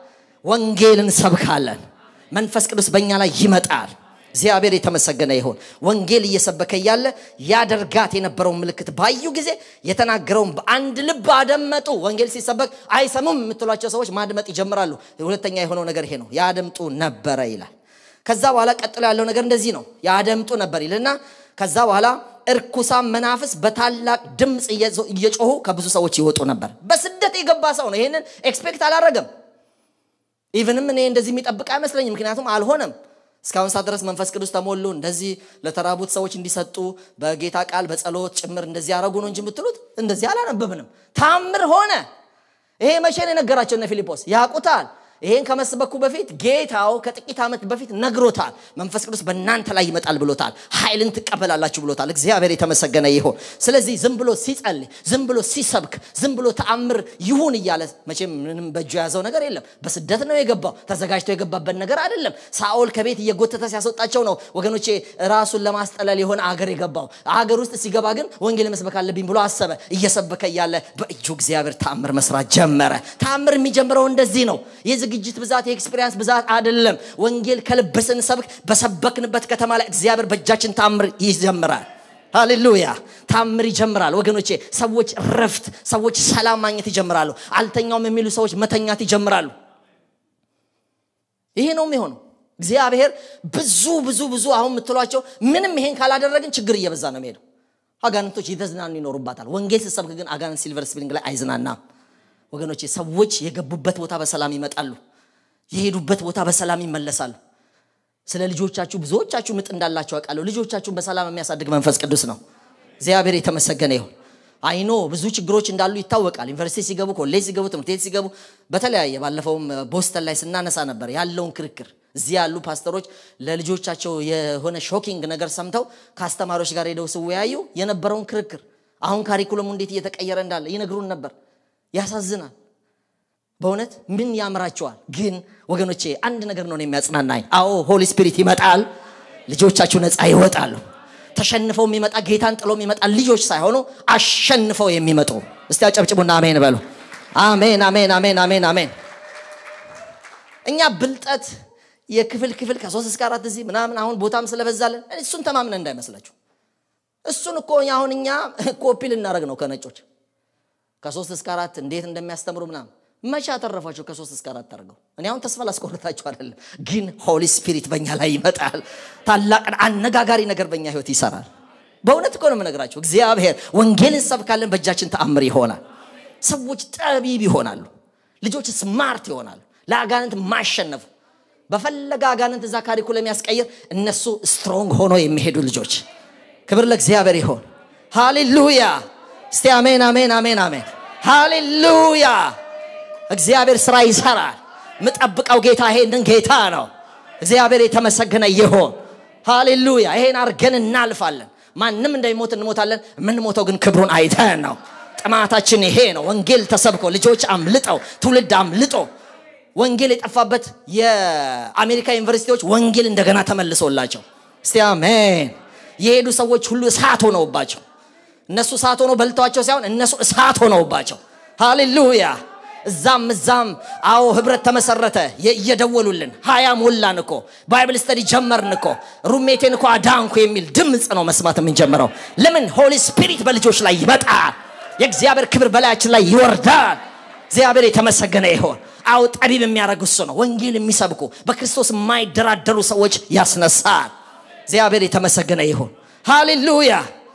S1: ወንጌል እንሰብካለን። መንፈስ ቅዱስ በእኛ ላይ ይመጣል። እግዚአብሔር የተመሰገነ ይሁን። ወንጌል እየሰበከ እያለ ያደርጋት የነበረውን ምልክት ባዩ ጊዜ የተናገረውን በአንድ ልብ አደመጡ። ወንጌል ሲሰበክ አይሰሙም የምትሏቸው ሰዎች ማድመጥ ይጀምራሉ። ሁለተኛ የሆነው ነገር ይሄ ነው። ያደምጡ ነበረ ይላል። ከዛ በኋላ ቀጥሎ ያለው ነገር እንደዚህ ነው። ያደምጡ ነበር ይልና ከዛ በኋላ እርኩሳን መናፍስ በታላቅ ድምፅ እየጮሁ ከብዙ ሰዎች ይወጡ ነበር። በስደት የገባ ሰው ነው። ይህንን ኤክስፔክት አላረገም። ኢቭንም እኔ እንደዚህ የሚጠብቅ አይመስለኝም። ምክንያቱም አልሆነም። እስካሁን ሰዓት ድረስ መንፈስ ቅዱስ ተሞሉ፣ እንደዚህ ለተራቡት ሰዎች እንዲሰጡ በጌታ ቃል በጸሎት ጭምር እንደዚህ ያደረጉ ነው እንጂ የምትሉት እንደዚህ አላነበብንም። ታምር ሆነ። ይሄ መቼ ነው የነገራቸው? እነ ፊልጶስ ያውቁታል። ይሄን ከመስበኩ በፊት ጌታው ከጥቂት ዓመት በፊት ነግሮታል። መንፈስ ቅዱስ በእናንተ ላይ ይመጣል ብሎታል። ኃይልን ትቀበላላችሁ ብሎታል። እግዚአብሔር የተመሰገነ ይሁን። ስለዚህ ዝም ብሎ ሲጸልይ፣ ዝም ብሎ ሲሰብክ፣ ዝም ብሎ ተአምር ይሁን እያለ መቼም ምንም በእጁ የያዘው ነገር የለም። በስደት ነው የገባው። ተዘጋጅቶ የገባበት ነገር አይደለም። ሳኦል ከቤት እየጎተተ ሲያስወጣቸው ነው ወገኖቼ ራሱን ለማስጠለል የሆነ አገር የገባው። አገር ውስጥ ሲገባ ግን ወንጌል መስበክ አለብኝ ብሎ አሰበ። እየሰበከ እያለ በእጁ እግዚአብሔር ተአምር መስራት ጀመረ። ተአምር የሚጀምረው እንደዚህ ነው። የዝግጅት ብዛት የኤክስፒሪንስ ብዛት አይደለም። ወንጌል ከልብ ስንሰብክ በሰበክንበት ከተማ ላይ እግዚአብሔር በእጃችን ታምር ይጀምራል። ሃሌሉያ ታምር ይጀምራል ወገኖቼ። ሰዎች ረፍት፣ ሰዎች ሰላም ማግኘት ይጀምራሉ። አልተኛውም የሚሉ ሰዎች መተኛት ይጀምራሉ። ይሄ ነው የሚሆነው። እግዚአብሔር ብዙ ብዙ ብዙ አሁን የምትሏቸው ምንም ይሄን ካላደረግን ችግር እየበዛ ነው የሚሄደው። አጋንንቶች እየተዝናኑ ይኖሩባታል። ወንጌል ስትሰብክ ግን አጋንንት ሲልቨር ስፕሪንግ ላይ አይዝናናም። ወገኖቼ ሰዎች የገቡበት ቦታ በሰላም ይመጣሉ። የሄዱበት ቦታ በሰላም ይመለሳሉ። ስለ ልጆቻችሁ ብዙዎቻችሁ ምጥ እንዳላቸው አውቃለሁ። ልጆቻችሁን በሰላም የሚያሳድግ መንፈስ ቅዱስ ነው። እግዚአብሔር የተመሰገነ ይሁን። አይኖ ብዙ ችግሮች እንዳሉ ይታወቃል። ዩኒቨርሲቲ ሲገቡ፣ ኮሌጅ ሲገቡ፣ ትምህርት ቤት ሲገቡ በተለያየ ባለፈውም ቦስተን ላይ ስናነሳ ነበር ያለውን ክርክር እዚህ ያሉ ፓስተሮች ለልጆቻቸው የሆነ ሾኪንግ ነገር ሰምተው ከአስተማሪዎች ጋር ሄደው ሲወያዩ የነበረውን ክርክር አሁን ካሪኩለሙ እንዴት እየተቀየረ እንዳለ ይነግሩን ነበር ያሳዝናል በእውነት ምን ያምራቸዋል ግን ወገኖቼ አንድ ነገር ነው የሚያጽናናኝ አዎ ሆሊ ስፒሪት ይመጣል ልጆቻችሁ ነፃ ይወጣሉ ተሸንፈው የሚመጣ ጌታን ጥሎ የሚመጣ ልጆች ሳይሆኑ አሸንፈው የሚመጡ እስቲ አጨብጭቡና አሜን በሉ አሜን አሜን አሜን አሜን አሜን እኛ ብልጠት የክፍል ክፍል ከሶስት እስከ አራት እዚህ ምናምን አሁን ቦታም ስለበዛለን እሱን ተማምነን እንዳይመስላችሁ እሱን እኮ አሁን እኛ ኮፒ ልናደረግ ነው ከነጮች ከሶስት እስከ አራት እንዴት እንደሚያስተምሩ ምናምን መቼ አተረፏቸው ከሶስት እስከ አራት አድርገው እኔ አሁን ተስፋ ላስቆርታቸው አይደለም ግን ሆሊ ስፒሪት በእኛ ላይ ይመጣል ታላቅ አነጋጋሪ ነገር በእኛ ህይወት ይሰራል በእውነት እኮ ነው የምነግራቸው እግዚአብሔር ወንጌልን ሰብካለን በእጃችን ተአምር ይሆናል ሰዎች ጠቢብ ይሆናሉ ልጆች ስማርት ይሆናሉ ለአጋንንት ማሸነፉ በፈለገ አጋንንት እዛ ካሪኩለም ያስቀይር እነሱ ስትሮንግ ሆኖ የሚሄዱ ልጆች ክብር ለእግዚአብሔር ይሆን ሃሌሉያ እስቲ አሜን አሜን አሜን አሜን ሃሌሉያ እግዚአብሔር ስራ ይሰራል ምጠብቀው ጌታ ይሄንን ጌታ ነው እግዚአብሔር የተመሰገነ ይሆን ሃሌሉያ ይሄን አርገን እናልፋለን ማንም እንደሚሞት እንሞታለን የምንሞተው ግን ክብሩን አይተን ነው ጥማታችን ይሄ ነው ወንጌል ተሰብኮ ልጆች አምልጠው ትውልድ አምልጦ ወንጌል የጠፋበት የአሜሪካ ዩኒቨርሲቲዎች ወንጌል እንደገና ተመልሶላቸው እስቲ አሜን የሄዱ ሰዎች ሁሉ እሳት ሆነውባቸው እነሱ እሳት ሆነው በልተዋቸው ሳይሆን እነሱ እሳት ሆነውባቸው ሃሌሉያ እዛም እዛም አዎ ህብረት ተመሰረተ እየደወሉልን ሀያ ሞላን እኮ ባይብል ስተዲ ጀመርን እኮ ሩሜቴን እኮ አዳንኩ የሚል ድምፅ ነው መስማት የምንጀምረው ለምን ሆሊ ስፒሪት በልጆች ላይ ይመጣል የእግዚአብሔር ክብር በላያችን ላይ ይወርዳል እግዚአብሔር የተመሰገነ ይሆን አው ጠቢብ የሚያደርግ እሱ ነው ወንጌል የሚሰብኩ በክርስቶስ የማይደራደሩ ሰዎች ያስነሳል እግዚአብሔር የተመሰገነ ይሆን ሃሌሉያ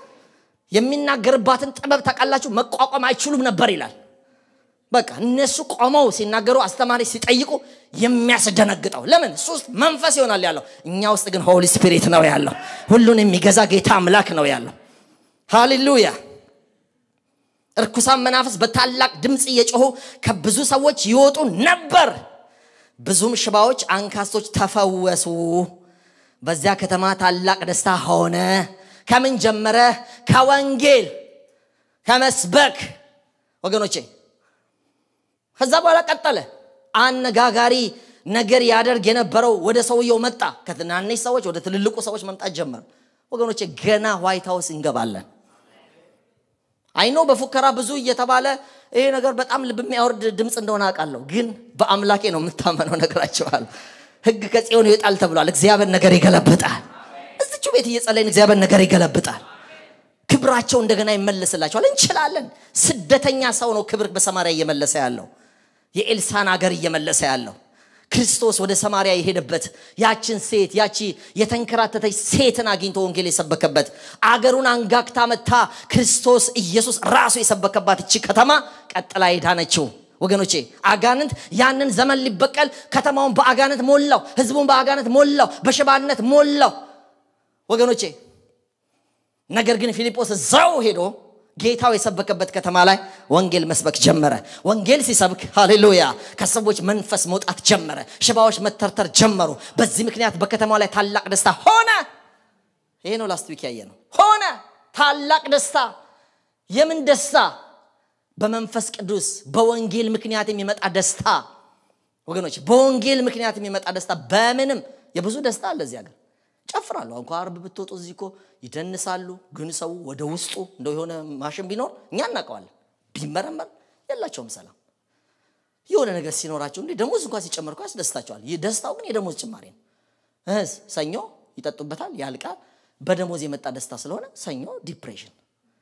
S1: የሚናገርባትን ጥበብ ታውቃላችሁ መቋቋም አይችሉም ነበር ይላል በቃ እነሱ ቆመው ሲናገሩ አስተማሪ ሲጠይቁ የሚያስደነግጠው ለምን እሱ ውስጥ መንፈስ ይሆናል ያለው እኛ ውስጥ ግን ሆሊ ስፒሪት ነው ያለው ሁሉን የሚገዛ ጌታ አምላክ ነው ያለው ሃሌሉያ እርኩሳን መናፍስ በታላቅ ድምፅ እየጮሁ ከብዙ ሰዎች ይወጡ ነበር ብዙም ሽባዎች አንካሶች ተፈወሱ በዚያ ከተማ ታላቅ ደስታ ሆነ ከምን ጀመረ ከወንጌል ከመስበክ ወገኖቼ ከዛ በኋላ ቀጠለ አነጋጋሪ ነገር ያደርግ የነበረው ወደ ሰውየው መጣ ከትናንሽ ሰዎች ወደ ትልልቁ ሰዎች መምጣት ጀመር ወገኖቼ ገና ዋይት ሀውስ እንገባለን አይኖ በፉከራ ብዙ እየተባለ ይሄ ነገር በጣም ልብ የሚያወርድ ድምፅ እንደሆነ አውቃለሁ ግን በአምላኬ ነው የምታመነው ነገራቸዋል ህግ ከጽዮን ይወጣል ተብሏል እግዚአብሔር ነገር ይገለብጣል እዝቹ ቤት እየጸለይን እግዚአብሔር ነገር ይገለብጣል ክብራቸው እንደገና ይመለስላቸዋል እንችላለን ስደተኛ ሰው ነው ክብር በሰማሪያ እየመለሰ ያለው የኤልሳን አገር እየመለሰ ያለው ክርስቶስ ወደ ሰማሪያ የሄደበት ያችን ሴት ያቺ የተንከራተተች ሴትን አግኝቶ ወንጌል የሰበከበት አገሩን አንጋግታ መታ ክርስቶስ ኢየሱስ ራሱ የሰበከባት እቺ ከተማ ቀጥላ የዳነችው ወገኖቼ አጋንንት ያንን ዘመን ሊበቀል ከተማውን በአጋንንት ሞላው ህዝቡን በአጋንንት ሞላው በሽባነት ሞላው ወገኖቼ ነገር ግን ፊልጶስ እዛው ሄዶ ጌታው የሰበከበት ከተማ ላይ ወንጌል መስበክ ጀመረ ወንጌል ሲሰብክ ሃሌሉያ ከሰዎች መንፈስ መውጣት ጀመረ ሽባዎች መተርተር ጀመሩ በዚህ ምክንያት በከተማው ላይ ታላቅ ደስታ ሆነ ይሄ ነው ላስት ዊክ ያየ ነው ሆነ ታላቅ ደስታ የምን ደስታ በመንፈስ ቅዱስ በወንጌል ምክንያት የሚመጣ ደስታ ወገኖች በወንጌል ምክንያት የሚመጣ ደስታ በምንም የብዙ ደስታ አለ እዚህ ሀገር ጨፍራሉ እንኳ አርብ ብትወጡ እዚህ እኮ ይደንሳሉ ግን ሰው ወደ ውስጡ እንደው የሆነ ማሽን ቢኖር እኛ እናውቀዋለን ቢመረመር የላቸውም ሰላም የሆነ ነገር ሲኖራቸው እንዲህ ደሞዝ እንኳ ሲጨመር እኮ ያስደስታቸዋል ይህ ደስታው ግን የደሞዝ ጭማሪ ነው እህስ ሰኞ ይጠጡበታል ያልቃል በደሞዝ የመጣ ደስታ ስለሆነ ሰኞ ዲፕሬሽን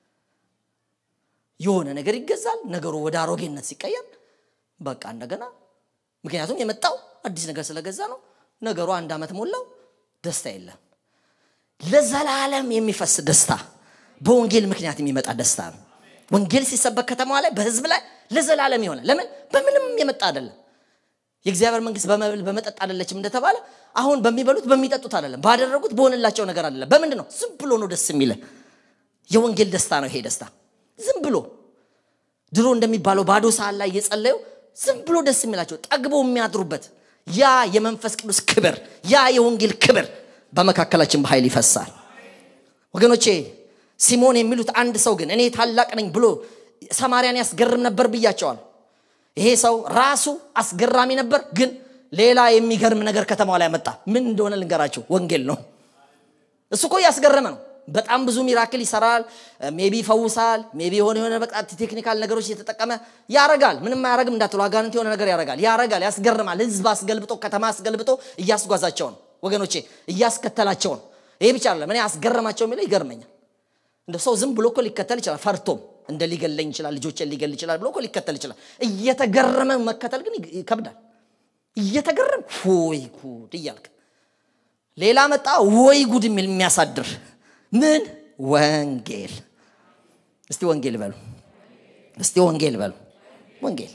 S1: የሆነ ነገር ይገዛል ነገሩ ወደ አሮጌነት ሲቀየር በቃ እንደገና ምክንያቱም የመጣው አዲስ ነገር ስለገዛ ነው ነገሩ አንድ ዓመት ሞላው ደስታ የለም ለዘላለም የሚፈስ ደስታ በወንጌል ምክንያት የሚመጣ ደስታ ነው ወንጌል ሲሰበክ ከተማዋ ላይ በህዝብ ላይ ለዘላለም የሆነ ለምን በምንም የመጣ አይደለም የእግዚአብሔር መንግስት በመብል በመጠጥ አይደለችም እንደተባለ አሁን በሚበሉት በሚጠጡት አይደለም ባደረጉት በሆንላቸው ነገር አይደለም በምንድን ነው ዝም ብሎ ነው ደስ የሚለ የወንጌል ደስታ ነው ይሄ ደስታ ዝም ብሎ ድሮ እንደሚባለው ባዶ ሰዓት ላይ እየጸለዩ ዝም ብሎ ደስ የሚላቸው ጠግቦ የሚያድሩበት ያ የመንፈስ ቅዱስ ክብር ያ የወንጌል ክብር በመካከላችን በኃይል ይፈሳል ወገኖቼ ሲሞን የሚሉት አንድ ሰው ግን እኔ ታላቅ ነኝ ብሎ ሰማርያን ያስገርም ነበር ብያቸዋል ይሄ ሰው ራሱ አስገራሚ ነበር ግን ሌላ የሚገርም ነገር ከተማው ላይ መጣ ምን እንደሆነ ልንገራቸው ወንጌል ነው እሱ እኮ እያስገረመ ነው በጣም ብዙ ሚራክል ይሰራል ሜቢ ይፈውሳል ሜቢ የሆነ የሆነ በቃ ቴክኒካል ነገሮች እየተጠቀመ ያረጋል ምንም አያረግም እንዳትሉ አጋንንት የሆነ ነገር ያረጋል ያረጋል ያስገርማል ህዝብ አስገልብጦ ከተማ አስገልብጦ እያስጓዛቸው ነው ወገኖቼ እያስከተላቸው ነው ይሄ ብቻ አይደለም እኔ አስገረማቸው የሚለው ይገርመኛል እንደ ሰው ዝም ብሎ እኮ ሊከተል ይችላል ፈርቶም እንደ ሊገለኝ ይችላል ልጆችን ሊገል ይችላል ብሎ እኮ ሊከተል ይችላል እየተገረመ መከተል ግን ይከብዳል እየተገረም ወይ ጉድ እያልክ ሌላ መጣ ወይ ጉድ የሚል የሚያሳድር ምን ወንጌል እስቲ ወንጌል በሉ እስቲ ወንጌል በሉ ወንጌል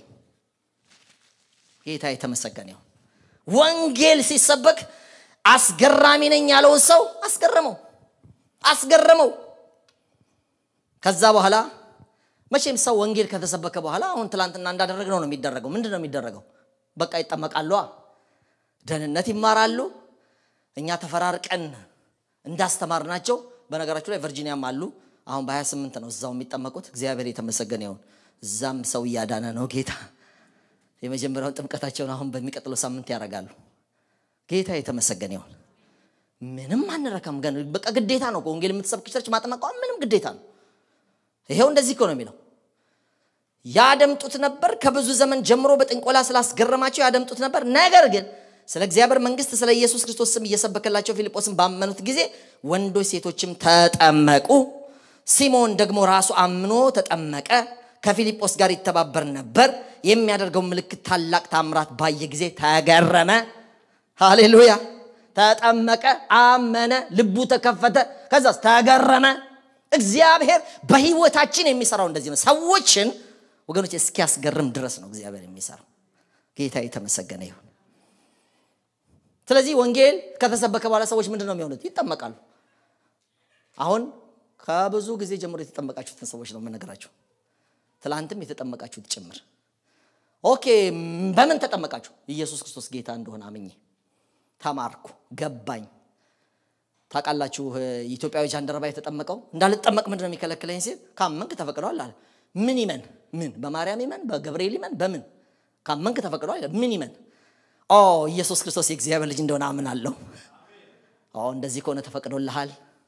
S1: ጌታ የተመሰገነ ይሁን ወንጌል ሲሰበክ አስገራሚ ነኝ ያለውን ሰው አስገረመው አስገረመው ከዛ በኋላ መቼም ሰው ወንጌል ከተሰበከ በኋላ አሁን ትላንትና እንዳደረግነው ነው የሚደረገው ምንድን ነው የሚደረገው በቃ ይጠመቃሉ ደህንነት ይማራሉ እኛ ተፈራርቀን እንዳስተማር ናቸው በነገራችሁ ላይ ቨርጂኒያም አሉ አሁን በ28 ነው እዛው የሚጠመቁት እግዚአብሔር የተመሰገነ ይሁን እዛም ሰው እያዳነ ነው ጌታ የመጀመሪያውን ጥምቀታቸውን አሁን በሚቀጥለው ሳምንት ያደርጋሉ ጌታ የተመሰገነ ይሁን ምንም አንረካም ገን በቃ ግዴታ ነው ወንጌል የምትሰብክ ቸርች ማጥመቋ ምንም ግዴታ ነው ይሄው እንደዚህ እኮ ነው የሚለው ያደምጡት ነበር ከብዙ ዘመን ጀምሮ በጥንቆላ ስላስገረማቸው ያደምጡት ነበር ነገር ግን ስለ እግዚአብሔር መንግስት ስለ ኢየሱስ ክርስቶስ ስም እየሰበከላቸው ፊልጶስን ባመኑት ጊዜ ወንዶች ሴቶችም ተጠመቁ ሲሞን ደግሞ ራሱ አምኖ ተጠመቀ ከፊልጶስ ጋር ይተባበር ነበር የሚያደርገው ምልክት ታላቅ ታምራት ባየ ጊዜ ተገረመ ሃሌሉያ ተጠመቀ አመነ ልቡ ተከፈተ ከዛስ ተገረመ እግዚአብሔር በህይወታችን የሚሰራው እንደዚህ ነው ሰዎችን ወገኖች እስኪያስገርም ድረስ ነው እግዚአብሔር የሚሰራው ጌታ የተመሰገነ ይሁን ስለዚህ ወንጌል ከተሰበከ በኋላ ሰዎች ምንድን ነው የሚሆኑት ይጠመቃሉ አሁን ከብዙ ጊዜ ጀምሮ የተጠመቃችሁትን ሰዎች ነው የምነግራችሁ ትላንትም የተጠመቃችሁት ጭምር ኦኬ በምን ተጠመቃችሁ ኢየሱስ ክርስቶስ ጌታ እንደሆነ አምኜ ተማርኩ ገባኝ ታውቃላችሁ ኢትዮጵያዊ ጃንደረባ የተጠመቀው እንዳልጠመቅ ምንድን ነው የሚከለክለኝ ሲል ካመንክ ተፈቅደዋል አለ ምን ይመን ምን በማርያም ይመን በገብርኤል ይመን በምን ካመንክ ተፈቅደዋል ምን ይመን ኦ ኢየሱስ ክርስቶስ የእግዚአብሔር ልጅ እንደሆነ አምናለሁ ኦ እንደዚህ ከሆነ ተፈቅዶልሃል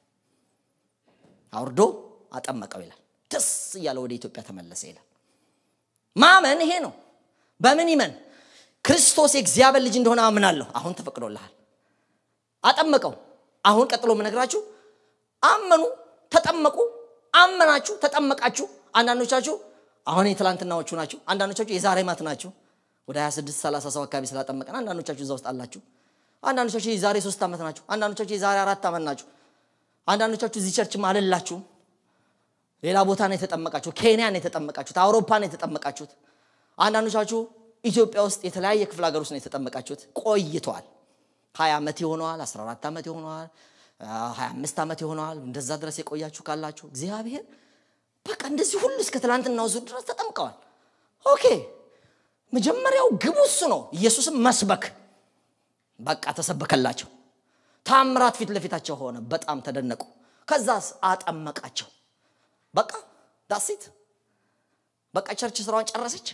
S1: አውርዶ አጠመቀው ይላል ደስ እያለ ወደ ኢትዮጵያ ተመለሰ ይላል ማመን ይሄ ነው በምን ይመን ክርስቶስ የእግዚአብሔር ልጅ እንደሆነ አምናለሁ አሁን ተፈቅዶልሃል አጠመቀው አሁን ቀጥሎ የምነግራችሁ አመኑ ተጠመቁ አመናችሁ ተጠመቃችሁ አንዳንዶቻችሁ አሁን የትላንትናዎቹ ናችሁ አንዳንዶቻችሁ የዛሬ ማት ናችሁ ወደ 26 30 ሰው አካባቢ ስላጠመቀን አንዳንዶቻችሁ እዛ ውስጥ አላችሁ አንዳንዶቻችሁ የዛሬ ሶስት ዓመት ናችሁ አንዳንዶቻችሁ የዛሬ አራት ዓመት ናችሁ አንዳንዶቻችሁ እዚህ ቸርችም አልላችሁም ሌላ ቦታ ነው የተጠመቃችሁ ኬንያ ነው የተጠመቃችሁት አውሮፓ ነው የተጠመቃችሁት አንዳንዶቻችሁ ኢትዮጵያ ውስጥ የተለያየ ክፍለ ሀገር ውስጥ ነው የተጠመቃችሁት ቆይተዋል 20 ዓመት ይሆነዋል 14 ዓመት ይሆነዋል 25 ዓመት ይሆነዋል እንደዛ ድረስ የቆያችሁ ካላችሁ እግዚአብሔር በቃ እንደዚህ ሁሉ እስከ ትላንትናው ዙር ድረስ ተጠምቀዋል ኦኬ መጀመሪያው ግቡ እሱ ነው ኢየሱስም መስበክ በቃ ተሰበከላቸው ታምራት ፊት ለፊታቸው ሆነ በጣም ተደነቁ ከዛስ አጠመቃቸው በቃ ዳሴት በቃ ቸርች ስራዋን ጨረሰች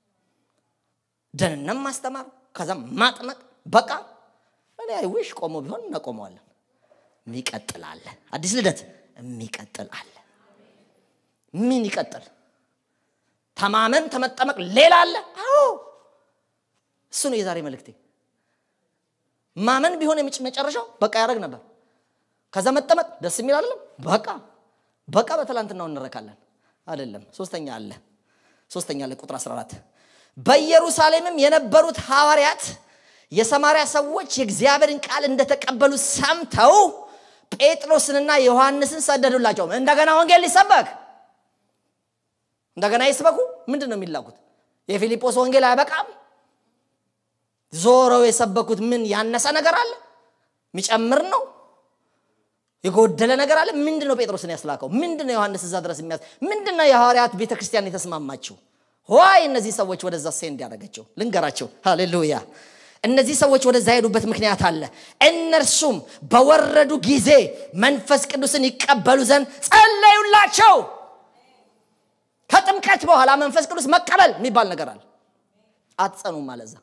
S1: ደህንነት ማስተማር ከዛም ማጥመቅ በቃ እኔ አይዊሽ ቆሞ ቢሆን እናቆመዋለን የሚቀጥል አለ አዲስ ልደት የሚቀጥል አለ ምን ይቀጥል ተማመን ተመጠመቅ ሌላ አለ አዎ እሱ ነው የዛሬ መልእክቴ ማመን ቢሆን መጨረሻው በቃ ያደረግ ነበር ከዛ መጠመቅ ደስ የሚል አይደለም በቃ በቃ በትላንትናው እንረካለን አይደለም ሶስተኛ አለ ሶስተኛ አለ ቁጥር 14 በኢየሩሳሌምም የነበሩት ሐዋርያት የሰማርያ ሰዎች የእግዚአብሔርን ቃል እንደተቀበሉ ሰምተው ጴጥሮስንና ዮሐንስን ሰደዱላቸው እንደገና ወንጌል ሊሰበክ እንደገና ይስበኩ ምንድን ነው የሚላኩት የፊልጶስ ወንጌል አይበቃም ዞረው የሰበኩት ምን ያነሰ ነገር አለ የሚጨምር ነው የጎደለ ነገር አለ ምንድን ነው ጴጥሮስን ያስላከው ምንድን ነው ዮሐንስ እዛ ድረስ የሚያስ ምንድን ነው የሐዋርያት ቤተ ክርስቲያን የተስማማችው ዋይ እነዚህ ሰዎች ወደዛ ሴንድ ያደረገችው ልንገራቸው ሃሌሉያ እነዚህ ሰዎች ወደዛ የሄዱበት ምክንያት አለ እነርሱም በወረዱ ጊዜ መንፈስ ቅዱስን ይቀበሉ ዘንድ ጸለዩላቸው ከጥምቀት በኋላ መንፈስ ቅዱስ መቀበል የሚባል ነገር አለ አትጸኑም አለዛ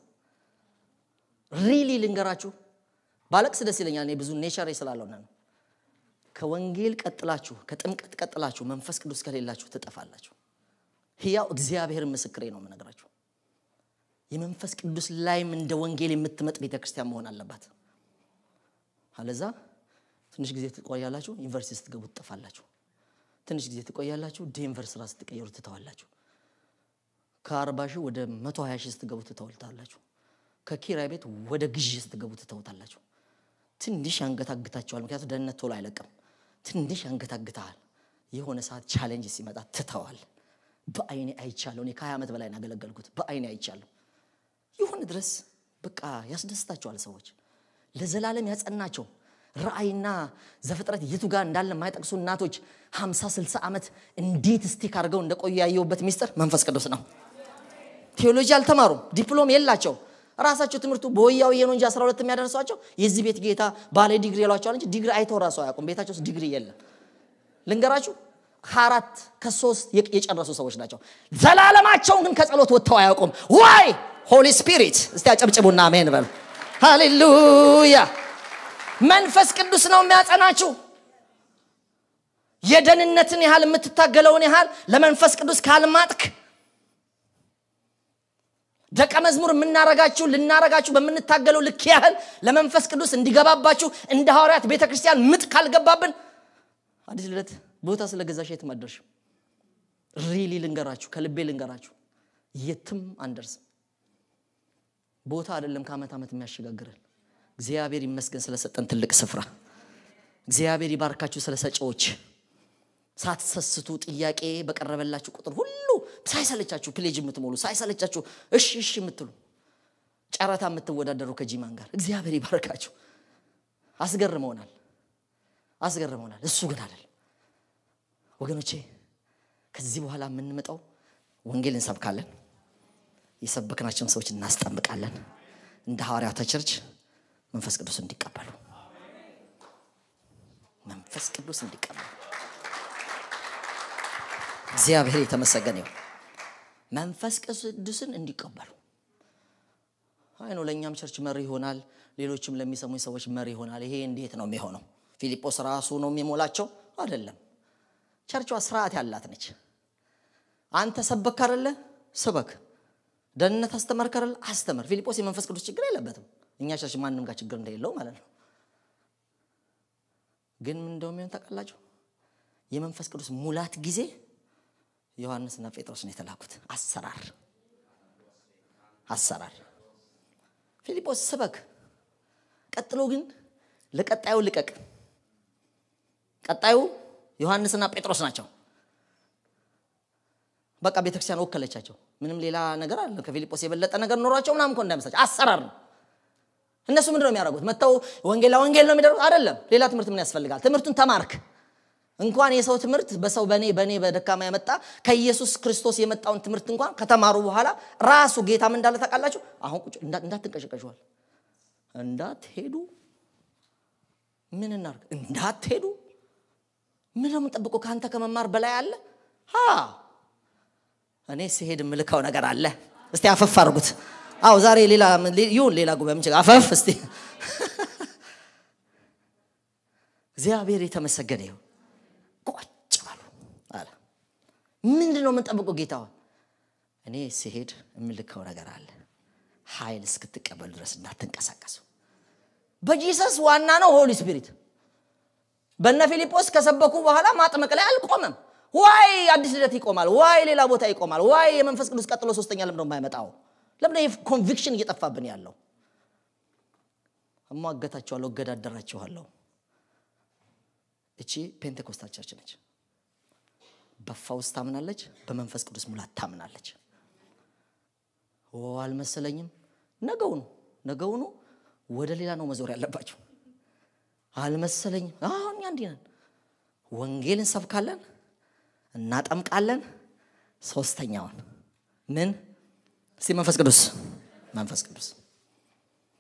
S1: ሪሊ ልንገራችሁ ባለቅስ ደስ ይለኛል እኔ ብዙ ኔቸር ስላለሆነ ነው ከወንጌል ቀጥላችሁ ከጥምቀት ቀጥላችሁ መንፈስ ቅዱስ ከሌላችሁ ትጠፋላችሁ ህያው እግዚአብሔር ምስክሬ ነው የምነግራችሁ የመንፈስ ቅዱስ ላይም እንደ ወንጌል የምትመጥ ቤተ ክርስቲያን መሆን አለባት አለዛ ትንሽ ጊዜ ትቆያላችሁ ዩኒቨርሲቲ ስትገቡ ትጠፋላችሁ ትንሽ ጊዜ ትቆያላችሁ ዴንቨር ስራ ስትቀየሩ ትተዋላችሁ ከአርባ ሺህ ወደ መቶ ሀያ ሺህ ስትገቡ ትተውልታላችሁ ከኪራይ ቤት ወደ ግዢ ስትገቡ ትተውታላችሁ ትንሽ ያንገታግታቸዋል ምክንያቱ ደህንነት ቶሎ አይለቅም ትንሽ ያንገታግተሃል የሆነ ሰዓት ቻሌንጅ ሲመጣ ትተዋል በአይኔ አይቻለሁ እኔ ከሀያ ዓመት በላይ ያገለገልኩት በአይኔ አይቻለሁ ይሁን ድረስ በቃ ያስደስታቸዋል ሰዎች ለዘላለም ያጸናቸው ራእይና ዘፍጥረት የቱ ጋር እንዳለ የማይጠቅሱ እናቶች 50 60 ዓመት እንዴት ስቲክ አድርገው እንደቆዩ ያየሁበት ሚስጥር መንፈስ ቅዱስ ነው ቴዎሎጂ አልተማሩም ዲፕሎም የላቸው ራሳቸው ትምህርቱ በወያው የኖ እንጂ 12 የሚያደርሷቸው የዚህ ቤት ጌታ ባለ ዲግሪ ይሏቸዋል እንጂ ዲግሪ አይተው ራሱ አያውቁም ቤታቸው ውስጥ ዲግሪ የለም ልንገራችሁ ከአራት ከሶስት የጨረሱ ሰዎች ናቸው ዘላለማቸውን ግን ከጸሎት ወጥተው አያውቁም ዋይ ሆሊ ስፒሪት እስቲ አጨብጭቡና አሜን በሉ ሃሌሉያ መንፈስ ቅዱስ ነው የሚያጸናችሁ የደህንነትን ያህል የምትታገለውን ያህል ለመንፈስ ቅዱስ ካልማጥክ ደቀ መዝሙር የምናረጋችሁ ልናረጋችሁ በምንታገለው ልክ ያህል ለመንፈስ ቅዱስ እንዲገባባችሁ እንደ ሐዋርያት ቤተ ክርስቲያን ምጥ ካልገባብን አዲስ ልደት ቦታ ስለገዛሽ የትም አደርሽም ሪሊ ልንገራችሁ ከልቤ ልንገራችሁ የትም አንደርስም ቦታ አይደለም ከአመት ዓመት የሚያሸጋግረን እግዚአብሔር ይመስገን ስለሰጠን ትልቅ ስፍራ እግዚአብሔር ይባርካችሁ ስለ ሰጪዎች ሳትሰስቱ ጥያቄ በቀረበላችሁ ቁጥር ሁሉ ሳይሰለቻችሁ ፕሌጅ የምትሞሉ ሳይሰለቻችሁ እሺ እሺ የምትሉ ጨረታ የምትወዳደሩ ከጂማን ጋር እግዚአብሔር ይባርካችሁ አስገርመውናል አስገርመውናል እሱ ግን አይደል ወገኖቼ ከዚህ በኋላ የምንመጣው ወንጌል እንሰብካለን የሰበክናቸውን ሰዎች እናስጠምቃለን እንደ ሐዋርያተ ቸርች መንፈስ ቅዱስ እንዲቀበሉ መንፈስ ቅዱስ እንዲቀበሉ እግዚአብሔር የተመሰገነ ይሁን መንፈስ ቅዱስን እንዲቀበሉ አይ ነው ለእኛም ቸርች መሪ ይሆናል ሌሎችም ለሚሰሙኝ ሰዎች መሪ ይሆናል ይሄ እንዴት ነው የሚሆነው ፊልጶስ ራሱ ነው የሚሞላቸው አይደለም ቸርቿ ስርዓት ያላት ነች አንተ ሰበክ አደለ ስበክ ደህንነት አስተማርክ አይደል አስተምር ፊልጶስ የመንፈስ ቅዱስ ችግር የለበትም እኛ ቸርች ማንም ጋር ችግር እንደሌለው ማለት ነው ግን ምን እንደሚሆን ታውቃላችሁ የመንፈስ ቅዱስ ሙላት ጊዜ ዮሐንስና ጴጥሮስ ነው የተላኩት አሰራር አሰራር ፊልጶስ ስበክ ቀጥሎ ግን ለቀጣዩ ልቀቅ ቀጣዩ ዮሐንስና ጴጥሮስ ናቸው በቃ ቤተክርስቲያን ወከለቻቸው ምንም ሌላ ነገር አለ ከፊልጶስ የበለጠ ነገር ኖሯቸው ምናምን እኮ እንዳይመስላቸው አሰራር ነው እነሱ ምንድን ነው የሚያደርጉት መጥተው ወንጌል ወንጌል ነው የሚደርጉት አይደለም ሌላ ትምህርት ምን ያስፈልጋል ትምህርቱን ተማርክ እንኳን የሰው ትምህርት በሰው በእኔ በእኔ በደካማ የመጣ ከኢየሱስ ክርስቶስ የመጣውን ትምህርት እንኳን ከተማሩ በኋላ ራሱ ጌታም እንዳለ ታውቃላችሁ አሁን ቁጭ እንዳትንቀሸቀሸዋል እንዳትሄዱ ምን እናርግ እንዳትሄዱ ምን ነው የምንጠብቀው ከአንተ ከመማር በላይ አለ እኔ ሲሄድ የምልከው ነገር አለ እስቲ አፈፍ አድርጉት አው ዛሬ ሌላ ይሁን ሌላ ጉባኤ ምን አፈፍ እስቲ እግዚአብሔር የተመሰገነ ይሁን ቁጭ በሉ አለ ምንድን ነው የምንጠብቀው ጌታውን እኔ ሲሄድ የምልከው ነገር አለ ኃይል እስክትቀበሉ ድረስ እንዳትንቀሳቀሱ በጂሰስ ዋና ነው ሆሊ ስፒሪት በነ ፊልጶስ ከሰበኩ በኋላ ማጥመቅ ላይ አልቆመም ዋይ አዲስ ልደት ይቆማል ዋይ ሌላ ቦታ ይቆማል ዋይ የመንፈስ ቅዱስ ቀጥሎ ሶስተኛ ለምደ የማይመጣው ለምደ ኮንቪክሽን እየጠፋብን ያለው እሟገታችኋለሁ እገዳደራችኋለሁ እቺ ፔንቴኮስታል ቸርች ነች በፋውስ ታምናለች በመንፈስ ቅዱስ ሙላት ታምናለች አልመሰለኝም ነገውኑ ነገውኑ ወደ ሌላ ነው መዞር ያለባቸው አልመሰለኝም አሁን እኛ እንዲህ ነን ወንጌል እንሰብካለን እናጠምቃለን ሶስተኛውን ምን እስቲ መንፈስ ቅዱስ መንፈስ ቅዱስ